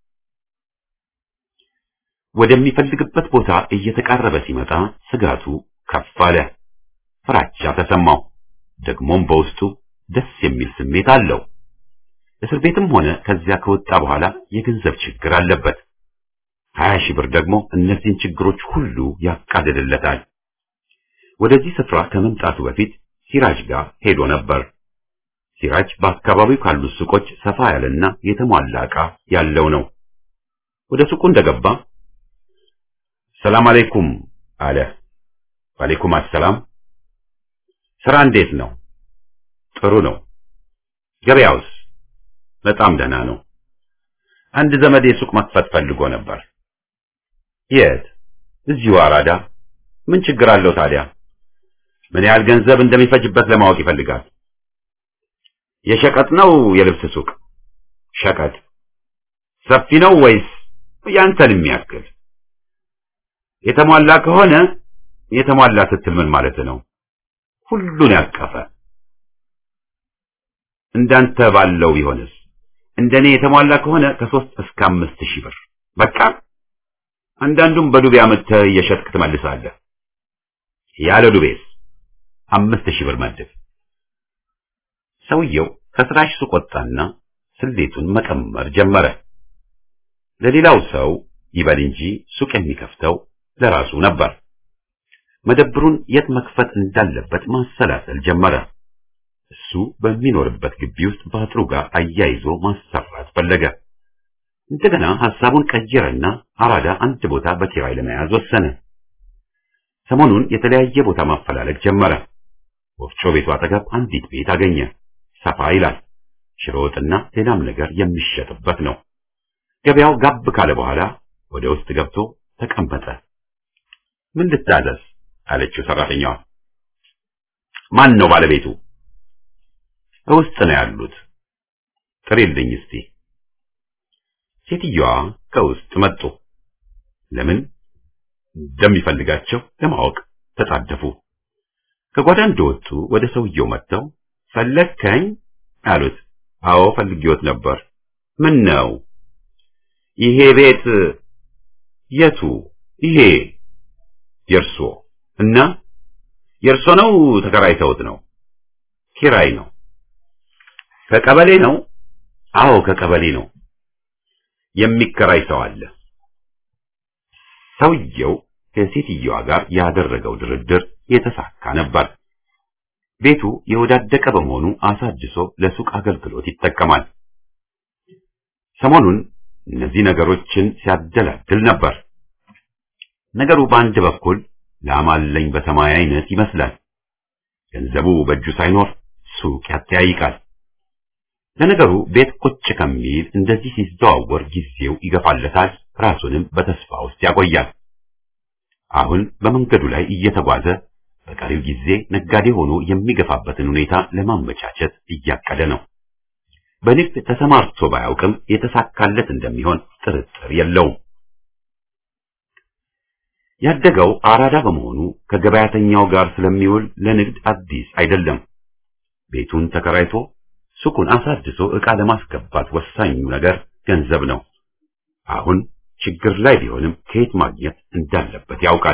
ወደሚፈልግበት ቦታ እየተቃረበ ሲመጣ ስጋቱ ከፍ አለ። ፍራቻ ተሰማው። ደግሞም በውስጡ ደስ የሚል ስሜት አለው። እስር ቤትም ሆነ ከዚያ ከወጣ በኋላ የገንዘብ ችግር አለበት። ሀያ ሺህ ብር ደግሞ እነዚህን ችግሮች ሁሉ ያቃልልለታል። ወደዚህ ስፍራ ከመምጣቱ በፊት ሲራጅ ጋር ሄዶ ነበር። ሲራጅ በአካባቢው ካሉት ሱቆች ሰፋ ያለና የተሟላ ዕቃ ያለው ነው። ወደ ሱቁ እንደገባ ሰላም አለይኩም አለ። ወአለይኩም አሰላም። ስራ እንዴት ነው? ጥሩ ነው። ገበያውስ? በጣም ደህና ነው። አንድ ዘመዴ ሱቅ መክፈት ፈልጎ ነበር። የት? እዚሁ አራዳ። ምን ችግር አለው ታዲያ? ምን ያህል ገንዘብ እንደሚፈጅበት ለማወቅ ይፈልጋል። የሸቀጥ ነው የልብስ ሱቅ? ሸቀጥ። ሰፊ ነው ወይስ ያንተን የሚያክል? የተሟላ ከሆነ የተሟላ ስትል ምን ማለት ነው? ሁሉን ያቀፈ። እንዳንተ ባለው ቢሆንስ? እንደኔ የተሟላ ከሆነ ከሶስት እስከ አምስት ሺህ ብር በቃ አንዳንዱም በዱቤ አመተህ እየሸጥክ ትመልሳለህ። ያለ ዱቤስ አምስት ሺህ ብር መድብ። ሰውየው ከስራሽ ሱቅ ወጣና ስሌቱን መቀመር ጀመረ። ለሌላው ሰው ይበል እንጂ ሱቅ የሚከፍተው ለራሱ ነበር። መደብሩን የት መክፈት እንዳለበት ማሰላሰል ጀመረ። እሱ በሚኖርበት ግቢ ውስጥ በአጥሩ ጋር አያይዞ ማሰራት ፈለገ። እንደገና ሐሳቡን ቀየረና አራዳ አንድ ቦታ በኪራይ ለመያዝ ወሰነ። ሰሞኑን የተለያየ ቦታ ማፈላለግ ጀመረ። ወፍጮ ቤቱ አጠገብ አንዲት ቤት አገኘ። ሰፋ ይላል። ሽሮ ወጥና ሌላም ነገር የሚሸጥበት ነው። ገበያው ጋብ ካለ በኋላ ወደ ውስጥ ገብቶ ተቀመጠ። ምን ልታዘዝ አለችው ሰራተኛዋ። ማን ነው ባለቤቱ? ውስጥ ነው ያሉት። ጥሪልኝ እስቲ። ሴትዮዋ ከውስጥ መጡ። ለምን እንደሚፈልጋቸው ለማወቅ ተጣደፉ። ከጓዳ እንደወጡ ወደ ሰውየው መጥተው ፈለግከኝ አሉት። አዎ ፈልጌዎት ነበር። ምን ነው? ይሄ ቤት የቱ? ይሄ የእርሶ እና የእርሶ ነው? ተከራይተውት ነው? ኪራይ ነው። ከቀበሌ ነው? አዎ ከቀበሌ ነው። የሚከራይ ሰው አለ። ሰውየው ከሴትየዋ ጋር ያደረገው ድርድር የተሳካ ነበር። ቤቱ የወዳደቀ በመሆኑ አሳድሶ ለሱቅ አገልግሎት ይጠቀማል። ሰሞኑን እነዚህ ነገሮችን ሲያደላድል ነበር። ነገሩ በአንድ በኩል ላማለኝ በሰማይ አይነት ይመስላል። ገንዘቡ በእጁ ሳይኖር ሱቅ ያተያይቃል። ለነገሩ ቤት ቁጭ ከሚል እንደዚህ ሲዘዋወር ጊዜው ይገፋለታል፣ ራሱንም በተስፋ ውስጥ ያቆያል። አሁን በመንገዱ ላይ እየተጓዘ በቀሪው ጊዜ ነጋዴ ሆኖ የሚገፋበትን ሁኔታ ለማመቻቸት እያቀደ ነው። በንግድ ተሰማርቶ ባያውቅም የተሳካለት እንደሚሆን ጥርጥር የለውም። ያደገው አራዳ በመሆኑ ከገበያተኛው ጋር ስለሚውል ለንግድ አዲስ አይደለም። ቤቱን ተከራይቶ ሱቁን አሳድሶ ዕቃ ለማስገባት ወሳኙ ነገር ገንዘብ ነው። አሁን ችግር ላይ ቢሆንም ከየት ማግኘት እንዳለበት ያውቃል።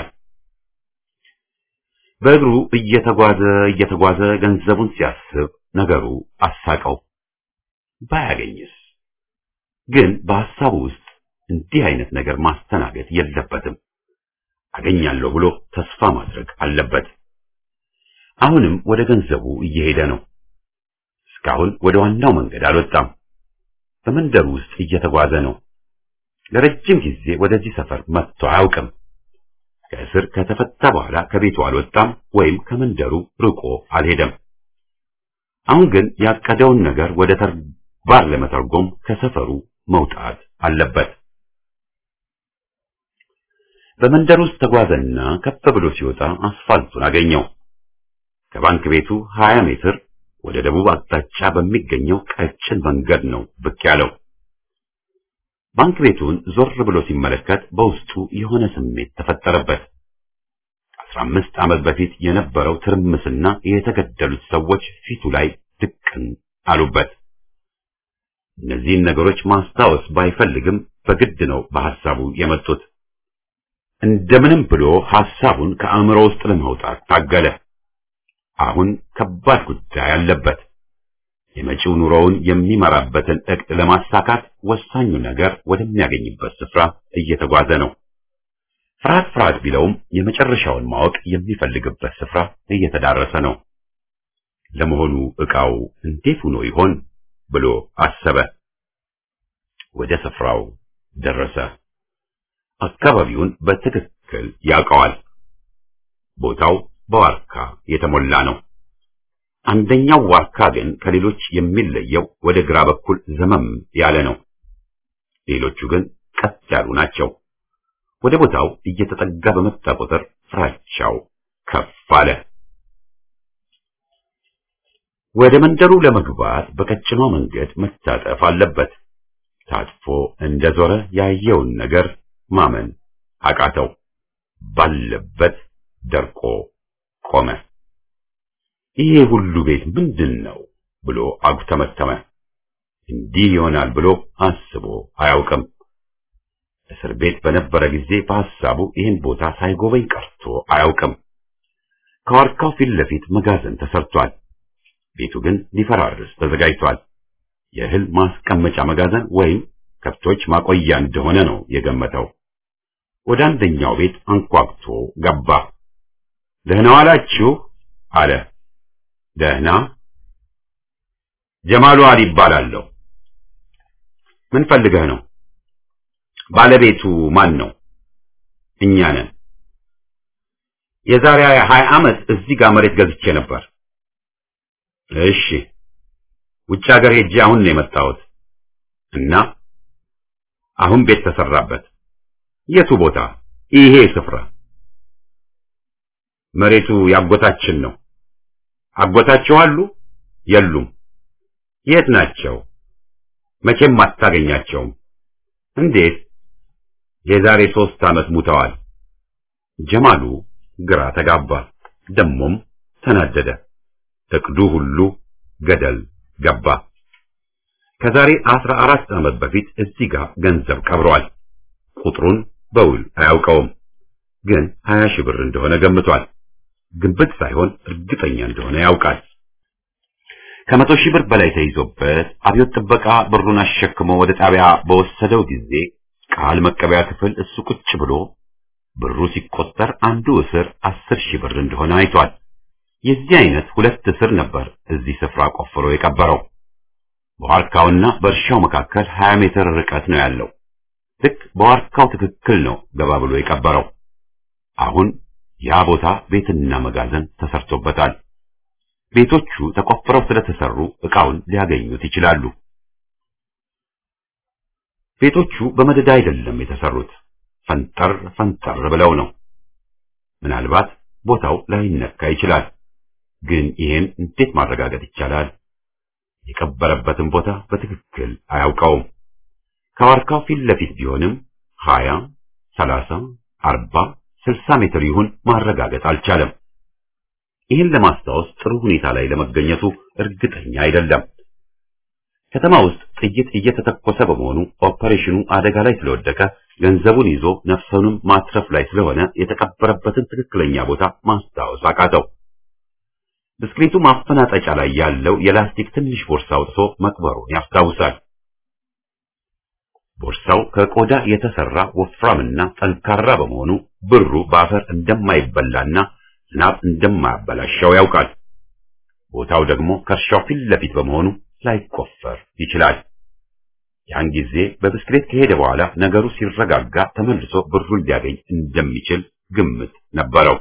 በእግሩ እየተጓዘ እየተጓዘ ገንዘቡን ሲያስብ ነገሩ አሳቀው። ባያገኝስ? ግን በሐሳቡ ውስጥ እንዲህ አይነት ነገር ማስተናገድ የለበትም። አገኛለሁ ብሎ ተስፋ ማድረግ አለበት። አሁንም ወደ ገንዘቡ እየሄደ ነው። እስካሁን ወደ ዋናው መንገድ አልወጣም። በመንደሩ ውስጥ እየተጓዘ ነው። ለረጅም ጊዜ ወደዚህ ሰፈር መጥቶ አያውቅም። ከእስር ከተፈታ በኋላ ከቤቱ አልወጣም ወይም ከመንደሩ ርቆ አልሄደም። አሁን ግን ያቀደውን ነገር ወደ ተግባር ለመተርጎም ከሰፈሩ መውጣት አለበት። በመንደር ውስጥ ተጓዘና ከፍ ብሎ ሲወጣ አስፋልቱን አገኘው። ከባንክ ቤቱ 20 ሜትር ወደ ደቡብ አቅጣጫ በሚገኘው ቀጭን መንገድ ነው ብቅ ያለው። ባንክ ቤቱን ዞር ብሎ ሲመለከት በውስጡ የሆነ ስሜት ተፈጠረበት። ከአስራ አምስት ዓመት በፊት የነበረው ትርምስና የተገደሉት ሰዎች ፊቱ ላይ ድቅን አሉበት። እነዚህን ነገሮች ማስታወስ ባይፈልግም በግድ ነው በሐሳቡ የመጡት። እንደምንም ብሎ ሐሳቡን ከአእምሮ ውስጥ ለማውጣት ታገለ። አሁን ከባድ ጉዳይ አለበት። የመጪው ኑሮውን የሚመራበትን ዕቅድ ለማሳካት ወሳኙ ነገር ወደሚያገኝበት ስፍራ እየተጓዘ ነው። ፍርሃት ፍርሃት ቢለውም የመጨረሻውን ማወቅ የሚፈልግበት ስፍራ እየተዳረሰ ነው። ለመሆኑ ዕቃው እንዴት ሆኖ ይሆን ብሎ አሰበ። ወደ ስፍራው ደረሰ። አካባቢውን በትክክል ያውቀዋል። ቦታው በዋርካ የተሞላ ነው። አንደኛው ዋርካ ግን ከሌሎች የሚለየው ወደ ግራ በኩል ዘመም ያለ ነው። ሌሎቹ ግን ቀጥ ያሉ ናቸው። ወደ ቦታው እየተጠጋ በመጣ ቁጥር ፍራቻው ከፍ አለ። ወደ መንደሩ ለመግባት በቀጭኗ መንገድ መታጠፍ አለበት። ታጥፎ እንደዞረ ያየውን ነገር ማመን አቃተው። ባለበት ደርቆ ቆመ። ይሄ ሁሉ ቤት ምንድን ነው ብሎ አጉተመተመ። እንዲህ ይሆናል ብሎ አስቦ አያውቅም። እስር ቤት በነበረ ጊዜ በሐሳቡ ይህን ቦታ ሳይጎበኝ ቀርቶ አያውቅም። ከዋርካው ፊት ለፊት መጋዘን ተሰርቷል። ቤቱ ግን ሊፈራርስ ተዘጋጅቷል። የእህል ማስቀመጫ መጋዘን ወይም ከብቶች ማቆያ እንደሆነ ነው የገመተው። ወደ አንደኛው ቤት አንኳኩቶ ገባ። ደህና ዋላችሁ አለ። ደህና። ጀማሉ አሊ ይባላለሁ። ምን ፈልገህ ነው? ባለቤቱ ማን ነው? እኛ ነን። የዛሬ ሀያ ዓመት እዚህ ጋር መሬት ገዝቼ ነበር። እሺ። ውጭ ሀገር ሄጄ አሁን ነው የመጣሁት እና አሁን ቤት ተሰራበት። የቱ ቦታ? ይሄ ስፍራ። መሬቱ ያጎታችን ነው። አጎታችሁ አሉ? የሉም። የት ናቸው? መቼም አታገኛቸውም። እንዴት? የዛሬ ሶስት ዓመት ሙተዋል። ጀማሉ ግራ ተጋባ፣ ደሞም ተናደደ። እቅዱ ሁሉ ገደል ገባ። ከዛሬ አስራ አራት ዓመት በፊት እዚህ ጋር ገንዘብ ቀብሯል። ቁጥሩን በውል አያውቀውም፣ ግን ሀያ ሺህ ብር እንደሆነ ገምቷል። ግንብት ሳይሆን እርግጠኛ እንደሆነ ያውቃል። ከመቶ ሺህ ብር በላይ ተይዞበት አብዮት ጥበቃ ብሩን አሸክሞ ወደ ጣቢያ በወሰደው ጊዜ ቃል መቀበያ ክፍል እሱ ቁጭ ብሎ ብሩ ሲቆጠር አንዱ እስር አስር ሺህ ብር እንደሆነ አይቷል። የዚህ አይነት ሁለት እስር ነበር እዚህ ስፍራ ቆፍሮ የቀበረው። በዋርካውና በእርሻው መካከል 20 ሜትር ርቀት ነው ያለው። ልክ በዋርካው ትክክል ነው ገባ ብሎ የቀበረው። አሁን ያ ቦታ ቤትና መጋዘን ተሰርቶበታል። ቤቶቹ ተቆፍረው ስለተሰሩ ዕቃውን ሊያገኙት ይችላሉ። ቤቶቹ በመደዳ አይደለም የተሰሩት፣ ፈንጠር ፈንጠር ብለው ነው። ምናልባት ቦታው ላይነካ ይችላል። ግን ይሄን እንዴት ማረጋገጥ ይቻላል? የቀበረበትን ቦታ በትክክል አያውቀውም። ከዋርካው ፊት ለፊት ቢሆንም ሀያ ሰላሳ አርባ ስልሳ ሜትር ይሁን ማረጋገጥ አልቻለም። ይህን ለማስታወስ ጥሩ ሁኔታ ላይ ለመገኘቱ እርግጠኛ አይደለም። ከተማ ውስጥ ጥይት እየተተኮሰ በመሆኑ ኦፐሬሽኑ አደጋ ላይ ስለወደቀ ገንዘቡን ይዞ ነፍሱንም ማትረፍ ላይ ስለሆነ የተቀበረበትን ትክክለኛ ቦታ ማስታወስ አቃተው። ብስክሌቱ ማፈናጠጫ ላይ ያለው የላስቲክ ትንሽ ቦርሳ አውጥቶ መቅበሩን ያስታውሳል። ቦርሳው ከቆዳ የተሰራ ወፍራምና ጠንካራ በመሆኑ ብሩ በአፈር እንደማይበላና ዝናብ እንደማያበላሻው ያውቃል። ቦታው ደግሞ ከእርሻው ፊት ለፊት በመሆኑ ላይቆፈር ይችላል። ያን ጊዜ በብስክሌት ከሄደ በኋላ ነገሩ ሲረጋጋ ተመልሶ ብሩን ሊያገኝ እንደሚችል ግምት ነበረው።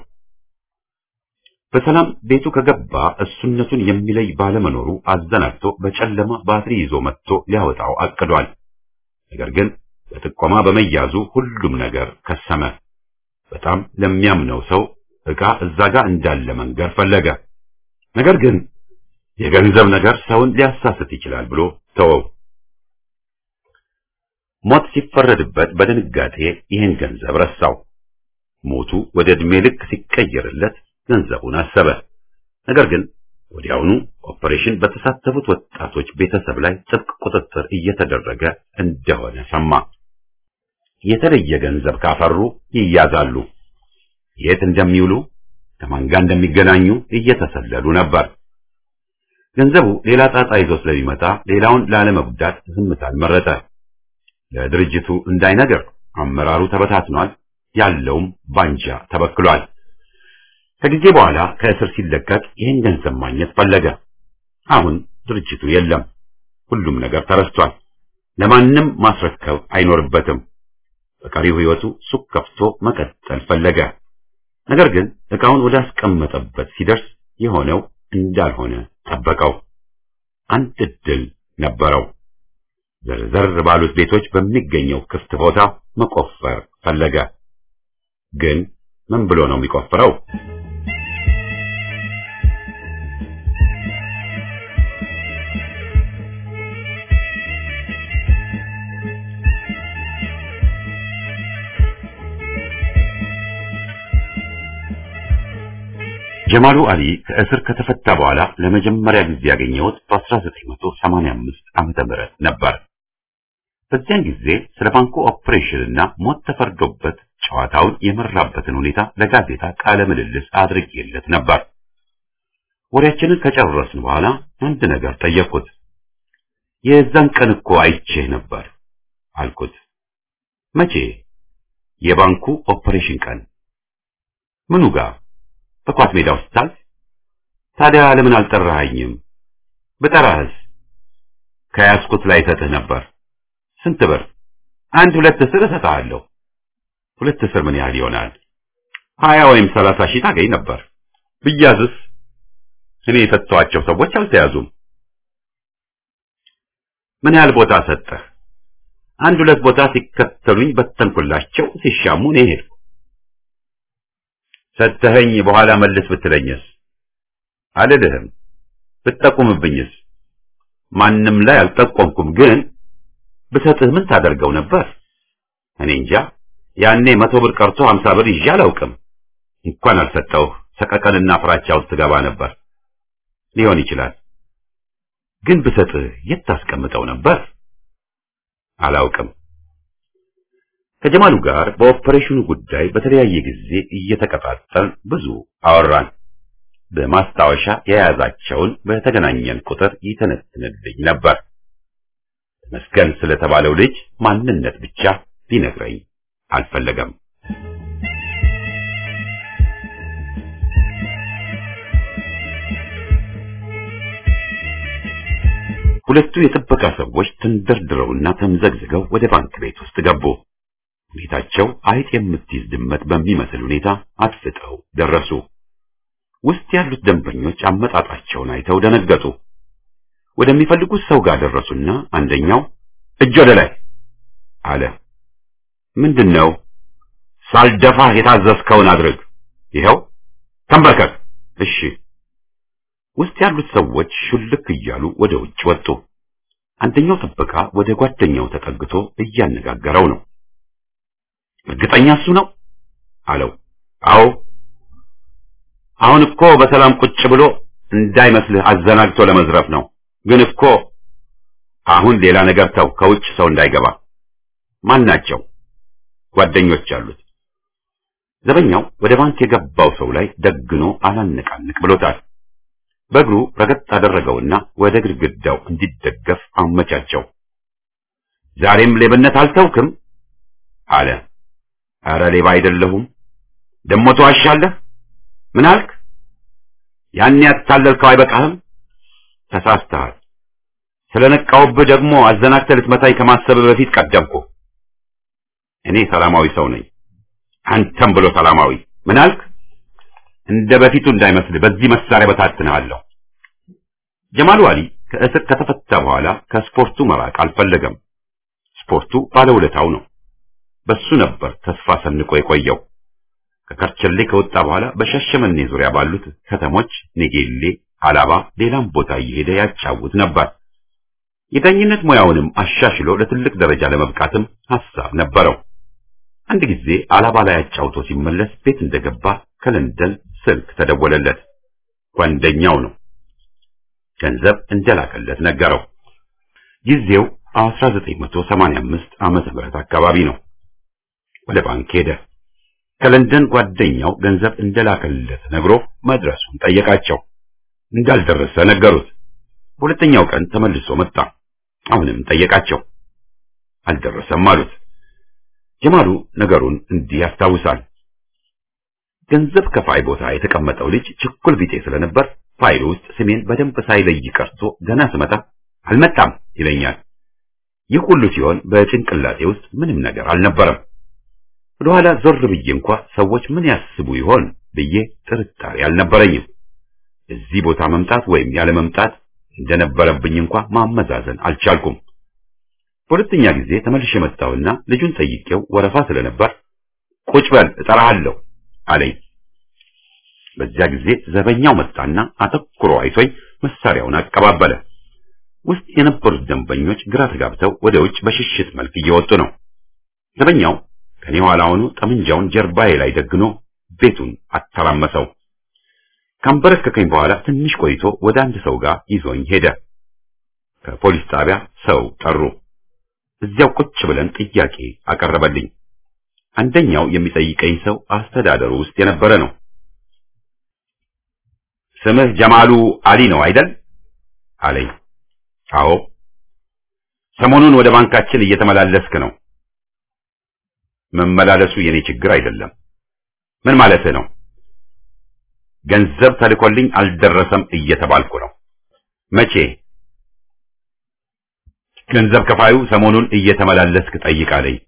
በሰላም ቤቱ ከገባ እሱነቱን የሚለይ ባለመኖሩ አዘናግቶ በጨለማ ባትሪ ይዞ መጥቶ ሊያወጣው አቅዷል። ነገር ግን በጥቆማ በመያዙ ሁሉም ነገር ከሰመ። በጣም ለሚያምነው ሰው ዕቃ እዛ ጋር እንዳለ መንገር ፈለገ። ነገር ግን የገንዘብ ነገር ሰውን ሊያሳስት ይችላል ብሎ ተወው። ሞት ሲፈረድበት በድንጋጤ ይህን ገንዘብ ረሳው። ሞቱ ወደ ዕድሜ ልክ ሲቀየርለት ገንዘቡን አሰበ። ነገር ግን ወዲያውኑ ኦፐሬሽን በተሳተፉት ወጣቶች ቤተሰብ ላይ ጥብቅ ቁጥጥር እየተደረገ እንደሆነ ሰማ። የተለየ ገንዘብ ካፈሩ ይያዛሉ። የት እንደሚውሉ ከማን ጋር እንደሚገናኙ እየተሰለሉ ነበር። ገንዘቡ ሌላ ጣጣ ይዞ ስለሚመጣ ሌላውን ላለመጉዳት ዝምታን መረጠ። ለድርጅቱ እንዳይነገር አመራሩ ተበታትኗል፣ ያለውም ባንጃ ተበክሏል። ከጊዜ በኋላ ከእስር ሲለቀቅ ይህን ገንዘብ ማግኘት ፈለገ። አሁን ድርጅቱ የለም፣ ሁሉም ነገር ተረስቷል። ለማንም ማስረከብ አይኖርበትም። በቀሪው ሕይወቱ ሱቅ ከፍቶ መቀጠል ፈለገ። ነገር ግን ዕቃውን ወዳስቀመጠበት ሲደርስ የሆነው እንዳልሆነ ጠበቀው። አንድ ዕድል ነበረው። ዘርዘር ባሉት ቤቶች በሚገኘው ክፍት ቦታ መቆፈር ፈለገ። ግን ምን ብሎ ነው የሚቆፍረው? ጀማሉ አሊ ከእስር ከተፈታ በኋላ ለመጀመሪያ ጊዜ ያገኘሁት በ1985 ዓመተ ምህረት ነበር። በዚያን ጊዜ ስለ ባንኩ ኦፕሬሽን እና ሞት ተፈርዶበት ጨዋታውን የመራበትን ሁኔታ ለጋዜጣ ቃለ ምልልስ አድርጌለት ነበር። ወሬያችንን ከጨረስን በኋላ አንድ ነገር ጠየቅኩት። የዛን ቀን እኮ አይቼህ ነበር አልኩት። መቼ? የባንኩ ኦፕሬሽን ቀን። ምኑ ጋር? በኳስ ሜዳ ውስጥ ታል? ታዲያ ለምን አልጠራኸኝም? ብጠራህስ? ከያዝኩት ላይ ሰጥህ ነበር። ስንት ብር? አንድ ሁለት እስር እሰጥሃለሁ። ሁለት እስር ምን ያህል ይሆናል? ሀያ ወይም ሰላሳ ሺህ ታገኝ ነበር። ብያዝስ? እኔ የሰጠኋቸው ሰዎች አልተያዙም። ምን ያህል ቦታ ሰጠህ? አንድ ሁለት ቦታ ሲከተሉኝ በተንኩላቸው፣ ሲሻሙ እኔ ሄድኩ። ሰተኸኝ በኋላ መልስ ብትለኝስ? አልልህም። ብትጠቁምብኝስ? ማንም ላይ አልጠቆምኩም፣ ግን ብሰጥህ ምን ታደርገው ነበር? እኔ እንጃ። ያኔ መቶ ብር ቀርቶ ሀምሳ ብር ይዤ አላውቅም። እንኳን አልሰጠውህ ሰቀቀንና ፍራቻ ውስጥ ገባ ነበር። ሊሆን ይችላል፣ ግን ብሰጥህ የት ታስቀምጠው ነበር? አላውቅም። ከጀማሉ ጋር በኦፐሬሽኑ ጉዳይ በተለያየ ጊዜ እየተቀጣጠል ብዙ አወራን። በማስታወሻ የያዛቸውን በተገናኘን ቁጥር ይተነትንልኝ ነበር። መስገን ስለተባለው ልጅ ማንነት ብቻ ሊነግረኝ አልፈለገም። ሁለቱ የጥበቃ ሰዎች ተንደርድረውና ተምዘግዝገው ወደ ባንክ ቤት ውስጥ ገቡ። ሁኔታቸው አይጥ የምትይዝ ድመት በሚመስል ሁኔታ አድፍጠው ደረሱ። ውስጥ ያሉት ደንበኞች አመጣጣቸውን አይተው ደነገጡ። ወደሚፈልጉት ሰው ጋር ደረሱና አንደኛው እጅ ወደ ላይ አለ። ምንድን ነው? ሳልደፋህ የታዘዝከውን አድርግ። ይኸው ተንበርከክ። እሺ። ውስጥ ያሉት ሰዎች ሹልክ እያሉ ወደ ውጭ ወጡ። አንደኛው ጥበቃ ወደ ጓደኛው ተጠግቶ እያነጋገረው ነው። እርግጠኛ እሱ ነው አለው። አዎ አሁን እኮ በሰላም ቁጭ ብሎ እንዳይመስልህ አዘናግቶ ለመዝረፍ ነው። ግን እኮ አሁን ሌላ ነገር ተው፣ ከውጭ ሰው እንዳይገባ። ማን ናቸው? ጓደኞች አሉት። ዘበኛው ወደ ባንክ የገባው ሰው ላይ ደግኖ አላነቃንቅ ብሎታል። በእግሩ ረገጥ አደረገውና ወደ ግድግዳው እንዲደገፍ አመቻቸው። ዛሬም ሌብነት አልተውክም አለ። አረ ሌባ አይደለሁም። ደሞ ትዋሻለህ። ምን አልክ? ያን ያታለልከው አይበቃህም? ተሳስተሃል። ስለነቃውብህ ደግሞ አዘናግተህ ልትመታኝ ከማሰብ በፊት ቀደምኩ። እኔ ሰላማዊ ሰው ነኝ። አንተም ብሎ ሰላማዊ። ምን አልክ? እንደ በፊቱ እንዳይመስልህ በዚህ መሳሪያ በታትንሃለሁ። ጀማሉ አሊ ከእስር ከተፈታ በኋላ ከስፖርቱ መራቅ አልፈለገም። ስፖርቱ ባለውለታው ነው። በሱ ነበር ተስፋ ሰንቆ የቆየው። ከከርቸሌ ከወጣ በኋላ በሻሸመኔ ዙሪያ ባሉት ከተሞች ኔጌሌ፣ አላባ፣ ሌላም ቦታ እየሄደ ያጫውት ነበር። የዳኝነት ሙያውንም አሻሽሎ ለትልቅ ደረጃ ለመብቃትም ሐሳብ ነበረው። አንድ ጊዜ አላባ ላይ አጫውቶ ሲመለስ ቤት እንደገባ ከለንደን ስልክ ተደወለለት። ጓደኛው ነው። ገንዘብ እንደላከለት ነገረው። ጊዜው 1985 ዓመተ ምህረት አካባቢ ነው። ወደ ባንክ ሄደ። ከለንደን ጓደኛው ገንዘብ እንደላከለት ነግሮ መድረሱን ጠየቃቸው። እንዳልደረሰ ነገሩት። በሁለተኛው ቀን ተመልሶ መጣ። አሁንም ጠየቃቸው። አልደረሰም አሉት። ጀማሉ ነገሩን እንዲህ ያስታውሳል። ገንዘብ ከፋይ ቦታ የተቀመጠው ልጅ ችኩል ቢጤ ስለነበር ፋይሉ ውስጥ ስሜን በደንብ ሳይለይ ቀርቶ ገና ስመጣ አልመጣም ይለኛል። ይህ ሁሉ ሲሆን በጭንቅላቴ ውስጥ ምንም ነገር አልነበረም። ወደኋላ ዞር ብዬ እንኳ ሰዎች ምን ያስቡ ይሆን ብዬ ጥርጣሬ አልነበረኝም። እዚህ ቦታ መምጣት ወይም ያለ መምጣት እንደነበረብኝ እንኳ ማመዛዘን አልቻልኩም። በሁለተኛ ጊዜ ተመልሼ መጣሁና ልጁን ጠይቄው ወረፋ ስለነበር ቁጭ በል እጠራሃለሁ አለኝ። በዚያ ጊዜ ዘበኛው መጣና አተኩሮ አይቶኝ መሳሪያውን አቀባበለ። ውስጥ የነበሩት ደንበኞች ግራ ተጋብተው ወደ ውጭ በሽሽት መልክ እየወጡ ነው። ዘበኛው ከኔ ኋላ ሆኖ ጠመንጃውን ጀርባዬ ላይ ደግኖ ቤቱን አተራመሰው። ካንበረከከኝ በኋላ ትንሽ ቆይቶ ወደ አንድ ሰው ጋር ይዞኝ ሄደ። ከፖሊስ ጣቢያ ሰው ጠሩ። እዚያው ቁጭ ብለን ጥያቄ አቀረበልኝ። አንደኛው የሚጠይቀኝ ሰው አስተዳደሩ ውስጥ የነበረ ነው። ስምህ ጀማሉ አሊ ነው አይደል? አለኝ። አዎ። ሰሞኑን ወደ ባንካችን እየተመላለስክ ነው። መመላለሱ የኔ ችግር አይደለም። ምን ማለትህ ነው? ገንዘብ ተልኮልኝ አልደረሰም እየተባልኩ ነው። መቼ? ገንዘብ ከፋዩ ሰሞኑን እየተመላለስክ ጠይቃለኝ።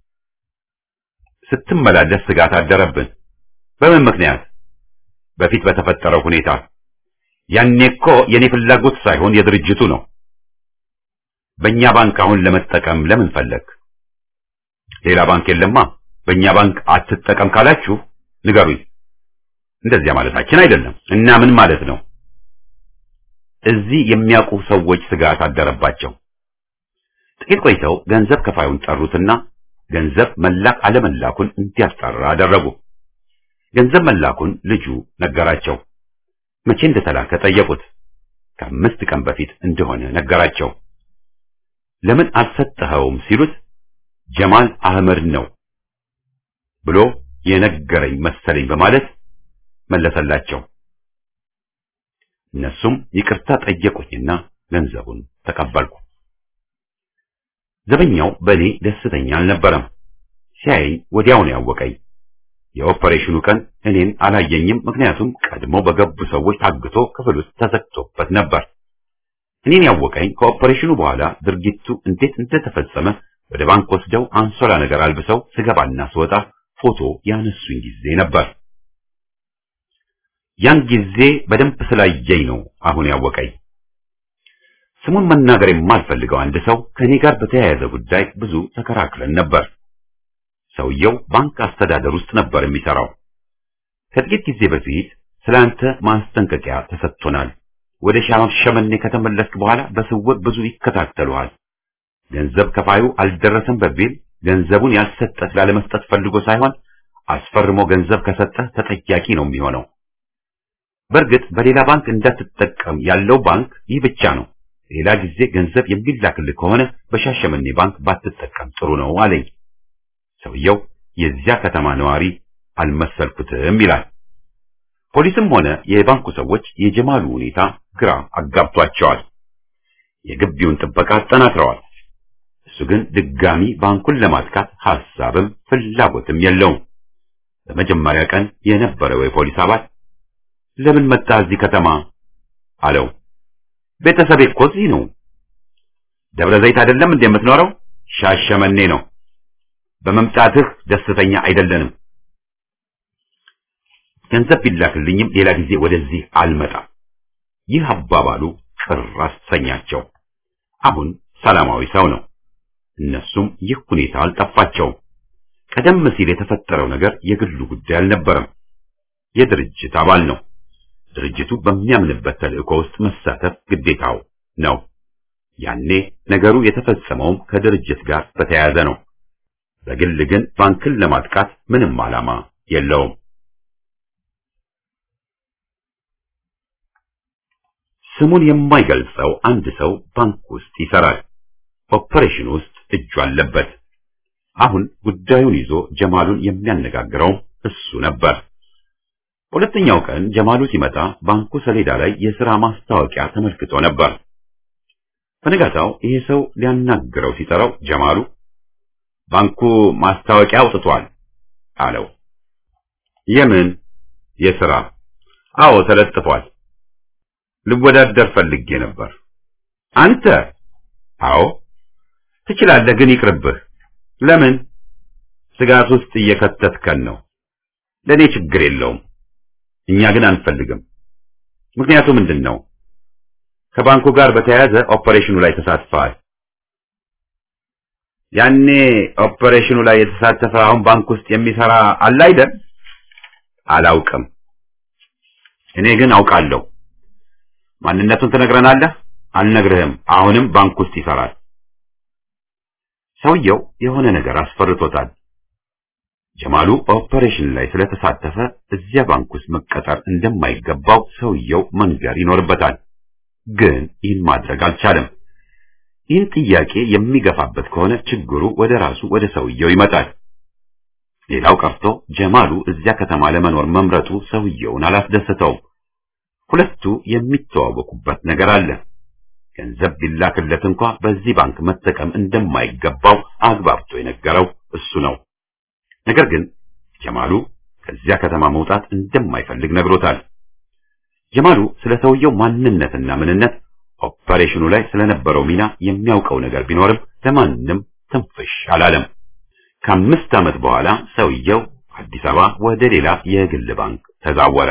ስትመላለስ ስጋት አደረብን። በምን ምክንያት? በፊት በተፈጠረው ሁኔታ። ያኔ እኮ የኔ ፍላጎት ሳይሆን የድርጅቱ ነው። በእኛ ባንክ አሁን ለመጠቀም ለምን ፈለግ? ሌላ ባንክ የለማ። በእኛ ባንክ አትጠቀም ካላችሁ ንገሩኝ። እንደዚያ ማለታችን አይደለም። እና ምን ማለት ነው? እዚህ የሚያውቁ ሰዎች ስጋት አደረባቸው። ጥቂት ቆይተው ገንዘብ ከፋዩን ጠሩትና ገንዘብ መላክ አለመላኩን እንዲያስጠራ አደረጉ። ገንዘብ መላኩን ልጁ ነገራቸው። መቼ እንደተላከ ጠየቁት። ከአምስት ቀን በፊት እንደሆነ ነገራቸው። ለምን አልሰጠኸውም ሲሉት ጀማል አህመድ ነው ብሎ የነገረኝ መሰለኝ በማለት መለሰላቸው። እነሱም ይቅርታ ጠየቁኝና ገንዘቡን ተቀበልኩ። ዘበኛው በእኔ ደስተኛ አልነበረም። ሲያየኝ ወዲያው ነው ያወቀኝ። የኦፐሬሽኑ ቀን እኔን አላየኝም፣ ምክንያቱም ቀድሞ በገቡ ሰዎች ታግቶ ክፍል ውስጥ ተዘግቶበት ነበር። እኔን ያወቀኝ ከኦፐሬሽኑ በኋላ ድርጊቱ እንዴት እንደተፈጸመ ወደ ባንክ ወስደው አንሶላ ነገር አልብሰው ስገባና ስወጣ ፎቶ ያነሱኝ ጊዜ ነበር። ያን ጊዜ በደንብ ስላየኝ ነው አሁን ያወቀኝ። ስሙን መናገር የማልፈልገው አንድ ሰው ከኔ ጋር በተያያዘ ጉዳይ ብዙ ተከራክረን ነበር። ሰውየው ባንክ አስተዳደር ውስጥ ነበር የሚሰራው። ከጥቂት ጊዜ በፊት ስላንተ ማስጠንቀቂያ ተሰጥቶናል። ወደ ሻሸመኔ ከተመለስክ በኋላ በስውር ብዙ ይከታተሉሃል። ገንዘብ ከፋዩ አልደረሰም በሚል ገንዘቡን ያልሰጠህ ላለመስጠት ፈልጎ ሳይሆን አስፈርሞ ገንዘብ ከሰጠህ ተጠያቂ ነው የሚሆነው። በእርግጥ በሌላ ባንክ እንዳትጠቀም ያለው ባንክ ይህ ብቻ ነው። ሌላ ጊዜ ገንዘብ የሚላክልህ ከሆነ በሻሸመኔ ባንክ ባትጠቀም ጥሩ ነው አለኝ። ሰውየው የዚያ ከተማ ነዋሪ አልመሰልኩትም ይላል። ፖሊስም ሆነ የባንኩ ሰዎች የጀማሉ ሁኔታ ግራ አጋብቷቸዋል። የግቢውን ጥበቃ አጠናክረዋል። እሱ ግን ድጋሚ ባንኩን ለማጥቃት ሐሳብም ፍላጎትም የለውም። በመጀመሪያ ቀን የነበረው የፖሊስ አባል ለምን መጣ እዚህ ከተማ አለው። ቤተሰቤ እኮ እዚህ ነው። ደብረ ዘይት አይደለም እንዴ የምትኖረው? ሻሸመኔ ነው። በመምጣትህ ደስተኛ አይደለንም። ገንዘብ ቢላክልኝም ሌላ ጊዜ ወደዚህ አልመጣም። ይህ አባባሉ ቅር አሰኛቸው። አሁን ሰላማዊ ሰው ነው። እነሱም ይህ ሁኔታ አልጠፋቸውም። ቀደም ሲል የተፈጠረው ነገር የግሉ ጉዳይ አልነበረም። የድርጅት አባል ነው። ድርጅቱ በሚያምንበት ተልእኮ ውስጥ መሳተፍ ግዴታው ነው። ያኔ ነገሩ የተፈጸመውም ከድርጅት ጋር በተያያዘ ነው። በግል ግን ባንክን ለማጥቃት ምንም ዓላማ የለውም። ስሙን የማይገልጸው አንድ ሰው ባንክ ውስጥ ይሰራል። ኦፐሬሽን ውስጥ እጁ አለበት። አሁን ጉዳዩን ይዞ ጀማሉን የሚያነጋግረው እሱ ነበር። ሁለተኛው ቀን ጀማሉ ሲመጣ ባንኩ ሰሌዳ ላይ የሥራ ማስታወቂያ ተመልክቶ ነበር። በነጋታው ይሄ ሰው ሊያናግረው ሲጠራው ጀማሉ ባንኩ ማስታወቂያ አውጥቷል አለው። የምን የሥራ? አዎ ተለጥፏል። ልወዳደር ፈልጌ ነበር። አንተ? አዎ። ትችላለህ፣ ግን ይቅርብህ። ለምን? ስጋት ውስጥ እየከተትከን ነው። ለእኔ ችግር የለውም። እኛ ግን አንፈልግም። ምክንያቱ ምንድን ነው? ከባንኩ ጋር በተያያዘ ኦፐሬሽኑ ላይ ተሳትፈዋል። ያኔ ኦፐሬሽኑ ላይ የተሳተፈ አሁን ባንክ ውስጥ የሚሰራ አለ አይደል? አላውቅም። እኔ ግን አውቃለሁ። ማንነቱን ትነግረናለህ? አልነግርህም። አሁንም ባንክ ውስጥ ይሰራል። ሰውየው የሆነ ነገር አስፈርቶታል። ጀማሉ ኦፐሬሽን ላይ ስለተሳተፈ እዚያ ባንክ ውስጥ መቀጠር እንደማይገባው ሰውየው መንገር ይኖርበታል። ግን ይህን ማድረግ አልቻለም። ይህን ጥያቄ የሚገፋበት ከሆነ ችግሩ ወደ ራሱ ወደ ሰውየው ይመጣል። ሌላው ቀርቶ ጀማሉ እዚያ ከተማ ለመኖር መምረጡ ሰውየውን አላስደሰተውም። ሁለቱ የሚተዋወቁበት ነገር አለ። ገንዘብ ቢላክለት እንኳ በዚህ ባንክ መጠቀም እንደማይገባው አግባብቶ የነገረው እሱ ነው። ነገር ግን ጀማሉ ከዚያ ከተማ መውጣት እንደማይፈልግ ነግሮታል። ጀማሉ ስለ ሰውየው ማንነትና ምንነት ኦፐሬሽኑ ላይ ስለነበረው ሚና የሚያውቀው ነገር ቢኖርም ለማንም ትንፍሽ አላለም። ከአምስት ዓመት በኋላ ሰውየው አዲስ አበባ ወደ ሌላ የግል ባንክ ተዛወረ።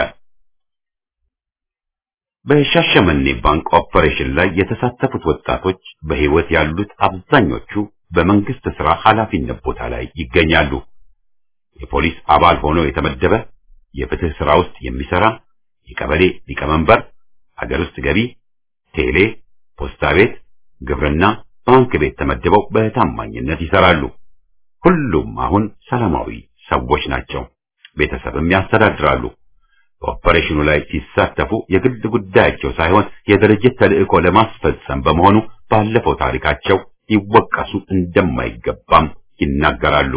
በሻሸመኔ ባንክ ኦፐሬሽን ላይ የተሳተፉት ወጣቶች በሕይወት ያሉት አብዛኞቹ በመንግስት ሥራ ኃላፊነት ቦታ ላይ ይገኛሉ። የፖሊስ አባል ሆኖ የተመደበ፣ የፍትህ ሥራ ውስጥ የሚሰራ፣ የቀበሌ ሊቀመንበር፣ ሀገር ውስጥ ገቢ፣ ቴሌ፣ ፖስታ ቤት፣ ግብርና፣ ባንክ ቤት ተመድበው በታማኝነት ይሰራሉ። ሁሉም አሁን ሰላማዊ ሰዎች ናቸው። ቤተሰብም ያስተዳድራሉ። በኦፐሬሽኑ ላይ ሲሳተፉ የግል ጉዳያቸው ሳይሆን የድርጅት ተልዕኮ ለማስፈጸም በመሆኑ ባለፈው ታሪካቸው ሊወቀሱ እንደማይገባም ይናገራሉ።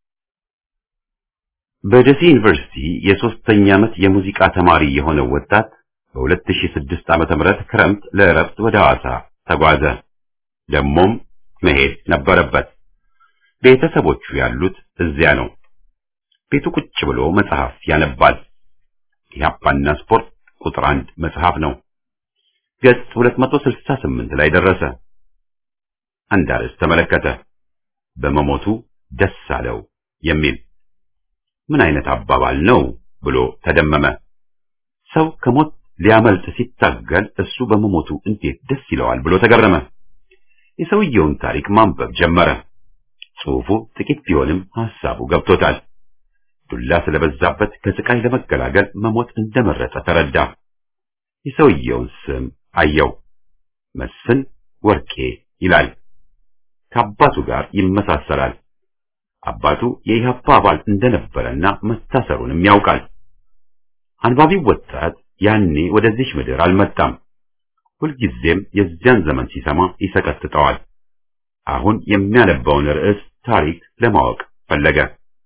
በደሴ ዩኒቨርሲቲ የሶስተኛ ዓመት የሙዚቃ ተማሪ የሆነው ወጣት በ2006 ዓመተ ምህረት ክረምት ለእረፍት ወደ ሐዋሳ ተጓዘ። ደሞም መሄድ ነበረበት። ቤተሰቦቹ ያሉት እዚያ ነው። ቤቱ ቁጭ ብሎ መጽሐፍ ያነባል። ኢህአፓና ስፖርት ቁጥር አንድ መጽሐፍ ነው። ገጽ 268 ላይ ደረሰ። አንድ አርዕስት ተመለከተ። በመሞቱ ደስ አለው የሚል ምን አይነት አባባል ነው ብሎ ተደመመ። ሰው ከሞት ሊያመልጥ ሲታገል እሱ በመሞቱ እንዴት ደስ ይለዋል ብሎ ተገረመ። የሰውየውን ታሪክ ማንበብ ጀመረ። ጽሑፉ ጥቂት ቢሆንም ሐሳቡ ገብቶታል። ዱላ ስለበዛበት ከስቃይ ለመገላገል መሞት እንደመረጠ ተረዳ። የሰውየውን ስም አየው። መስፍን ወርቄ ይላል። ከአባቱ ጋር ይመሳሰላል። አባቱ የኢህአፓ አባል እንደነበረና መታሰሩንም ያውቃል። አንባቢው ወጣት ያኔ ወደዚች ምድር አልመጣም። ሁልጊዜም የዚያን ዘመን ሲሰማ ይሰቀጥጠዋል። አሁን የሚያነባውን ርዕስ ታሪክ ለማወቅ ፈለገ።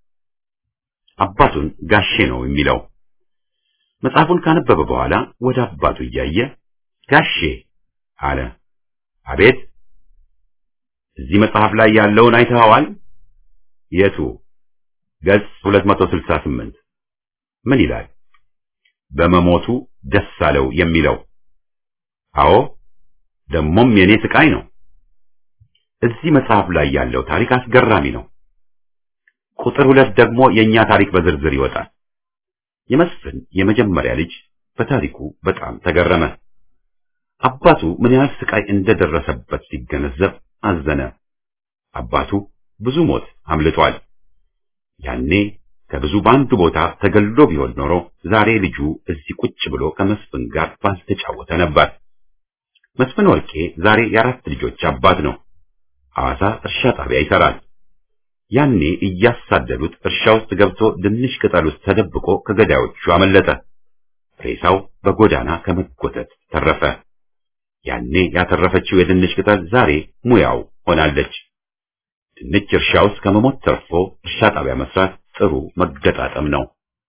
አባቱን ጋሼ ነው የሚለው። መጽሐፉን ካነበበ በኋላ ወደ አባቱ እያየ ጋሼ አለ። አቤት። እዚህ መጽሐፍ ላይ ያለውን አይተኸዋል? የቱ? ገጽ 268 ምን ይላል? በመሞቱ ደስ አለው የሚለው። አዎ፣ ደሞም የኔ ስቃይ ነው። እዚህ መጽሐፍ ላይ ያለው ታሪክ አስገራሚ ነው። ቁጥር ሁለት ደግሞ የኛ ታሪክ በዝርዝር ይወጣል። የመስፍን የመጀመሪያ ልጅ በታሪኩ በጣም ተገረመ። አባቱ ምን ያህል ስቃይ እንደደረሰበት ሲገነዘብ አዘነ። አባቱ ብዙ ሞት አምልጧል። ያኔ ከብዙ በአንዱ ቦታ ተገልሎ ቢሆን ኖሮ ዛሬ ልጁ እዚህ ቁጭ ብሎ ከመስፍን ጋር ባልተጫወተ ነበር። መስፍን ወርቄ ዛሬ የአራት ልጆች አባት ነው። ሐዋሳ እርሻ ጣቢያ ይሰራል። ያኔ እያሳደዱት እርሻ ውስጥ ገብቶ ድንሽ ቅጠል ውስጥ ተደብቆ ከገዳዮቹ አመለጠ። ሬሳው በጎዳና ከመጎተት ተረፈ። ያኔ ያተረፈችው የድንች ቅጠል ዛሬ ሙያው ሆናለች። ድንች እርሻ ውስጥ ከመሞት ተርፎ እርሻ ጣቢያ መስራት ጥሩ መገጣጠም ነው።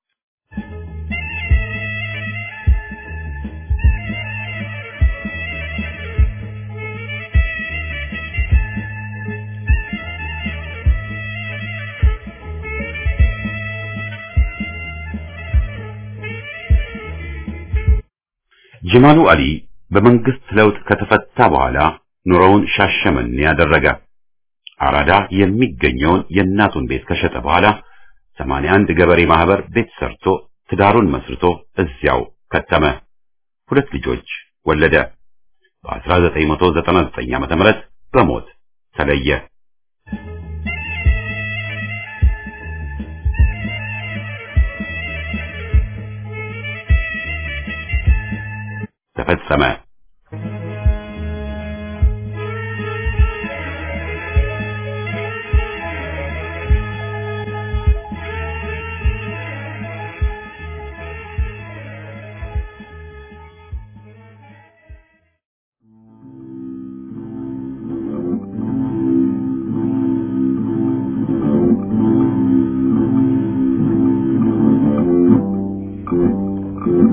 ጀማሉ አሊ በመንግስት ለውጥ ከተፈታ በኋላ ኑሮውን ሻሸመኔ ያደረገ። አራዳ የሚገኘውን የእናቱን ቤት ከሸጠ በኋላ 81 ገበሬ ማህበር ቤት ሰርቶ ትዳሩን መስርቶ እዚያው ከተመ። ሁለት ልጆች ወለደ። በ1999 ዓ.ም በሞት ተለየ። ተፈጸመ።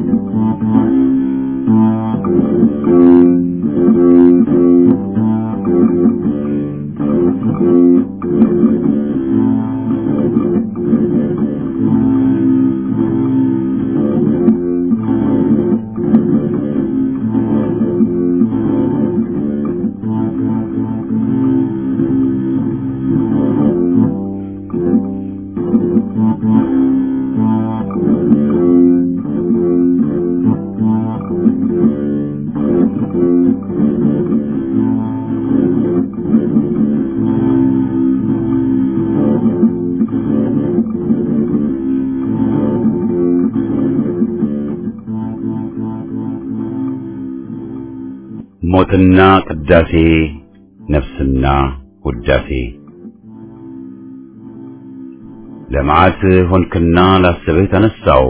ሞትና ቅዳሴ ነፍስና ውዳሴ ለመዓት ሆንክና ላስብህ ተነሳው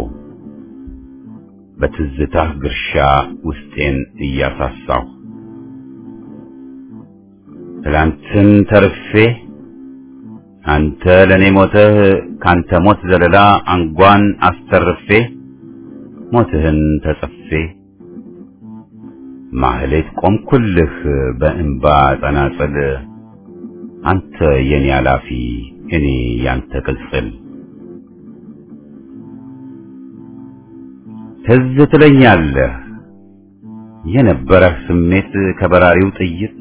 በትዝታህ ግርሻ ውስጤን እያሳሳው ትላንትን ተርፌ አንተ ለኔ ሞተህ ካንተ ሞት ዘለላ አንጓን አስተርፌ ሞትህን ተጸፌ ማህሌት ቆምኩልህ በእንባ ጸናጽል አንተ የኔ አላፊ እኔ ያንተ ቅጽል ትዝ ትለኛለህ የነበረህ ስሜት ከበራሪው ጥይት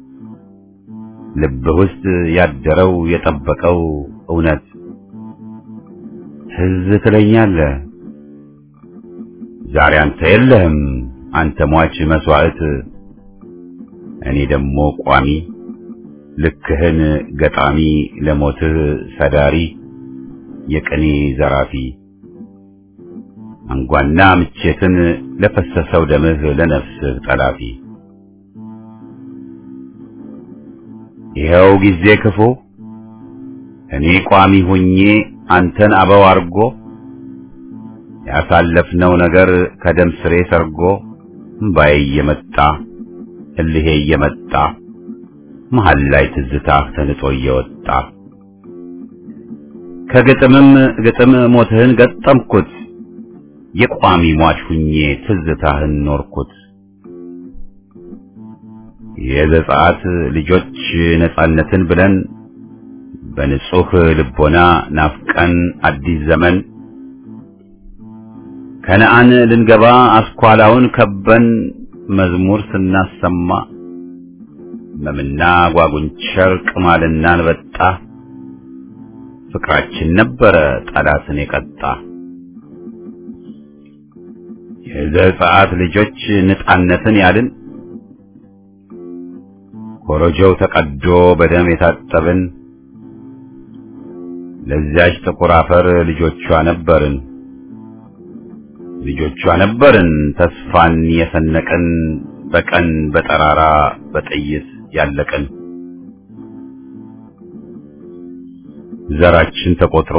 ልብህ ውስጥ ያደረው የጠበቀው እውነት ትዝ ትለኛለህ ዛሬ አንተ የለህም አንተ ሟች መስዋዕት እኔ ደግሞ ቋሚ ልክህን ገጣሚ ለሞትህ ሰዳሪ የቅኔ ዘራፊ አንጓና ምቼትን ለፈሰሰው ደምህ ለነፍስህ ጠላፊ ይኸው ጊዜ ክፉ እኔ ቋሚ ሁኜ አንተን አበው አርጎ ያሳለፍነው ነገር ከደም ስሬ ሰርጎ እምባዬ እየመጣ እልሄ እየመጣ መሀል ላይ ትዝታህ ተንጦ እየወጣ ከግጥምም ግጥም ሞትህን ገጠምኩት የቋሚ ሟች ሁኜ ትዝታህን ኖርኩት የዘጸአት ልጆች ነጻነትን ብለን በንጹህ ልቦና ናፍቀን አዲስ ዘመን ከነአን ልንገባ አስኳላውን ከበን መዝሙር ስናሰማ መምና ጓጉንቸር ቅማልና አንበጣ ፍቅራችን ነበረ ጠላትን የቀጣ የዘጸአት ልጆች ነጻነትን ያልን ኮረጆው ተቀዶ በደም የታጠብን ለዚያች ጥቁር አፈር ልጆቿ ነበርን ልጆቿ ነበርን ተስፋን የሰነቅን በቀን በጠራራ በጥይት ያለቅን ዘራችን ተቆጥሮ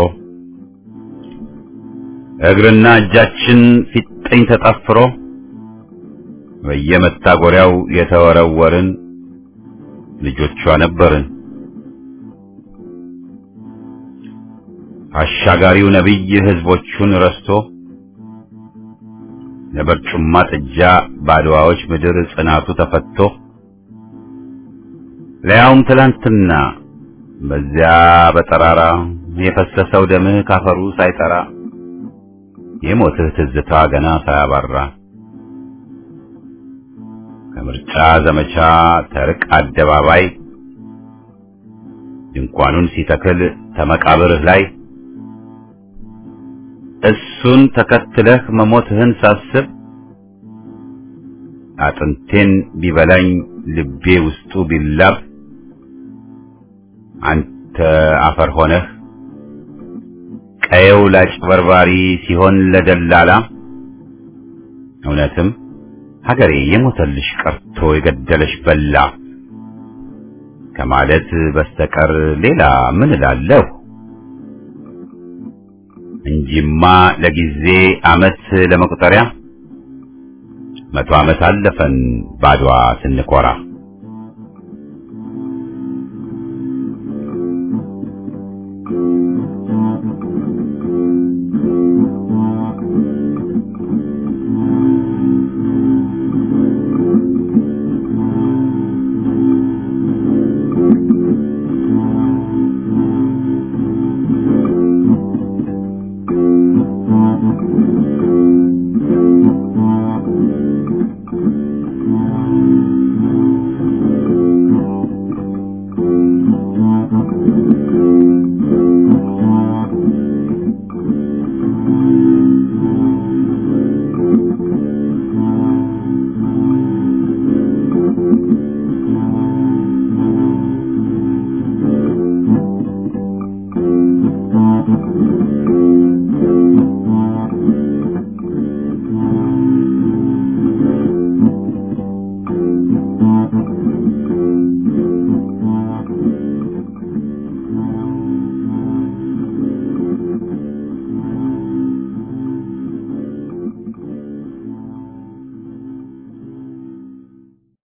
እግርና እጃችን ፊጥኝ ተጠፍሮ በየመታጎሪያው የተወረወርን ልጆቿ ነበርን። አሻጋሪው ነቢይ ህዝቦቹን ረስቶ ለበርጩማ ጥጃ ባድዋዎች ምድር ጽናቱ ተፈቶ ለያውም ትላንትና በዚያ በጠራራ የፈሰሰው ደምህ ካፈሩ ሳይጠራ የሞትህ ትዝታ ገና ሳያባራ ከምርጫ ዘመቻ ተርቅ አደባባይ ድንኳኑን ሲተክል ተመቃብርህ ላይ እሱን ተከትለህ መሞትህን ሳስብ አጥንቴን ቢበላኝ ልቤ ውስጡ ቢላብ አንተ አፈር ሆነህ ቀየው ላጭበርባሪ ሲሆን ለደላላ እውነትም ሀገሬ የሞተልሽ ቀርቶ የገደለሽ በላ ከማለት በስተቀር ሌላ ምን እላለሁ? እንጂማ ለጊዜ አመት ለመቁጠሪያ መቶ ዓመት አለፈን ባድዋ ስንኮራ።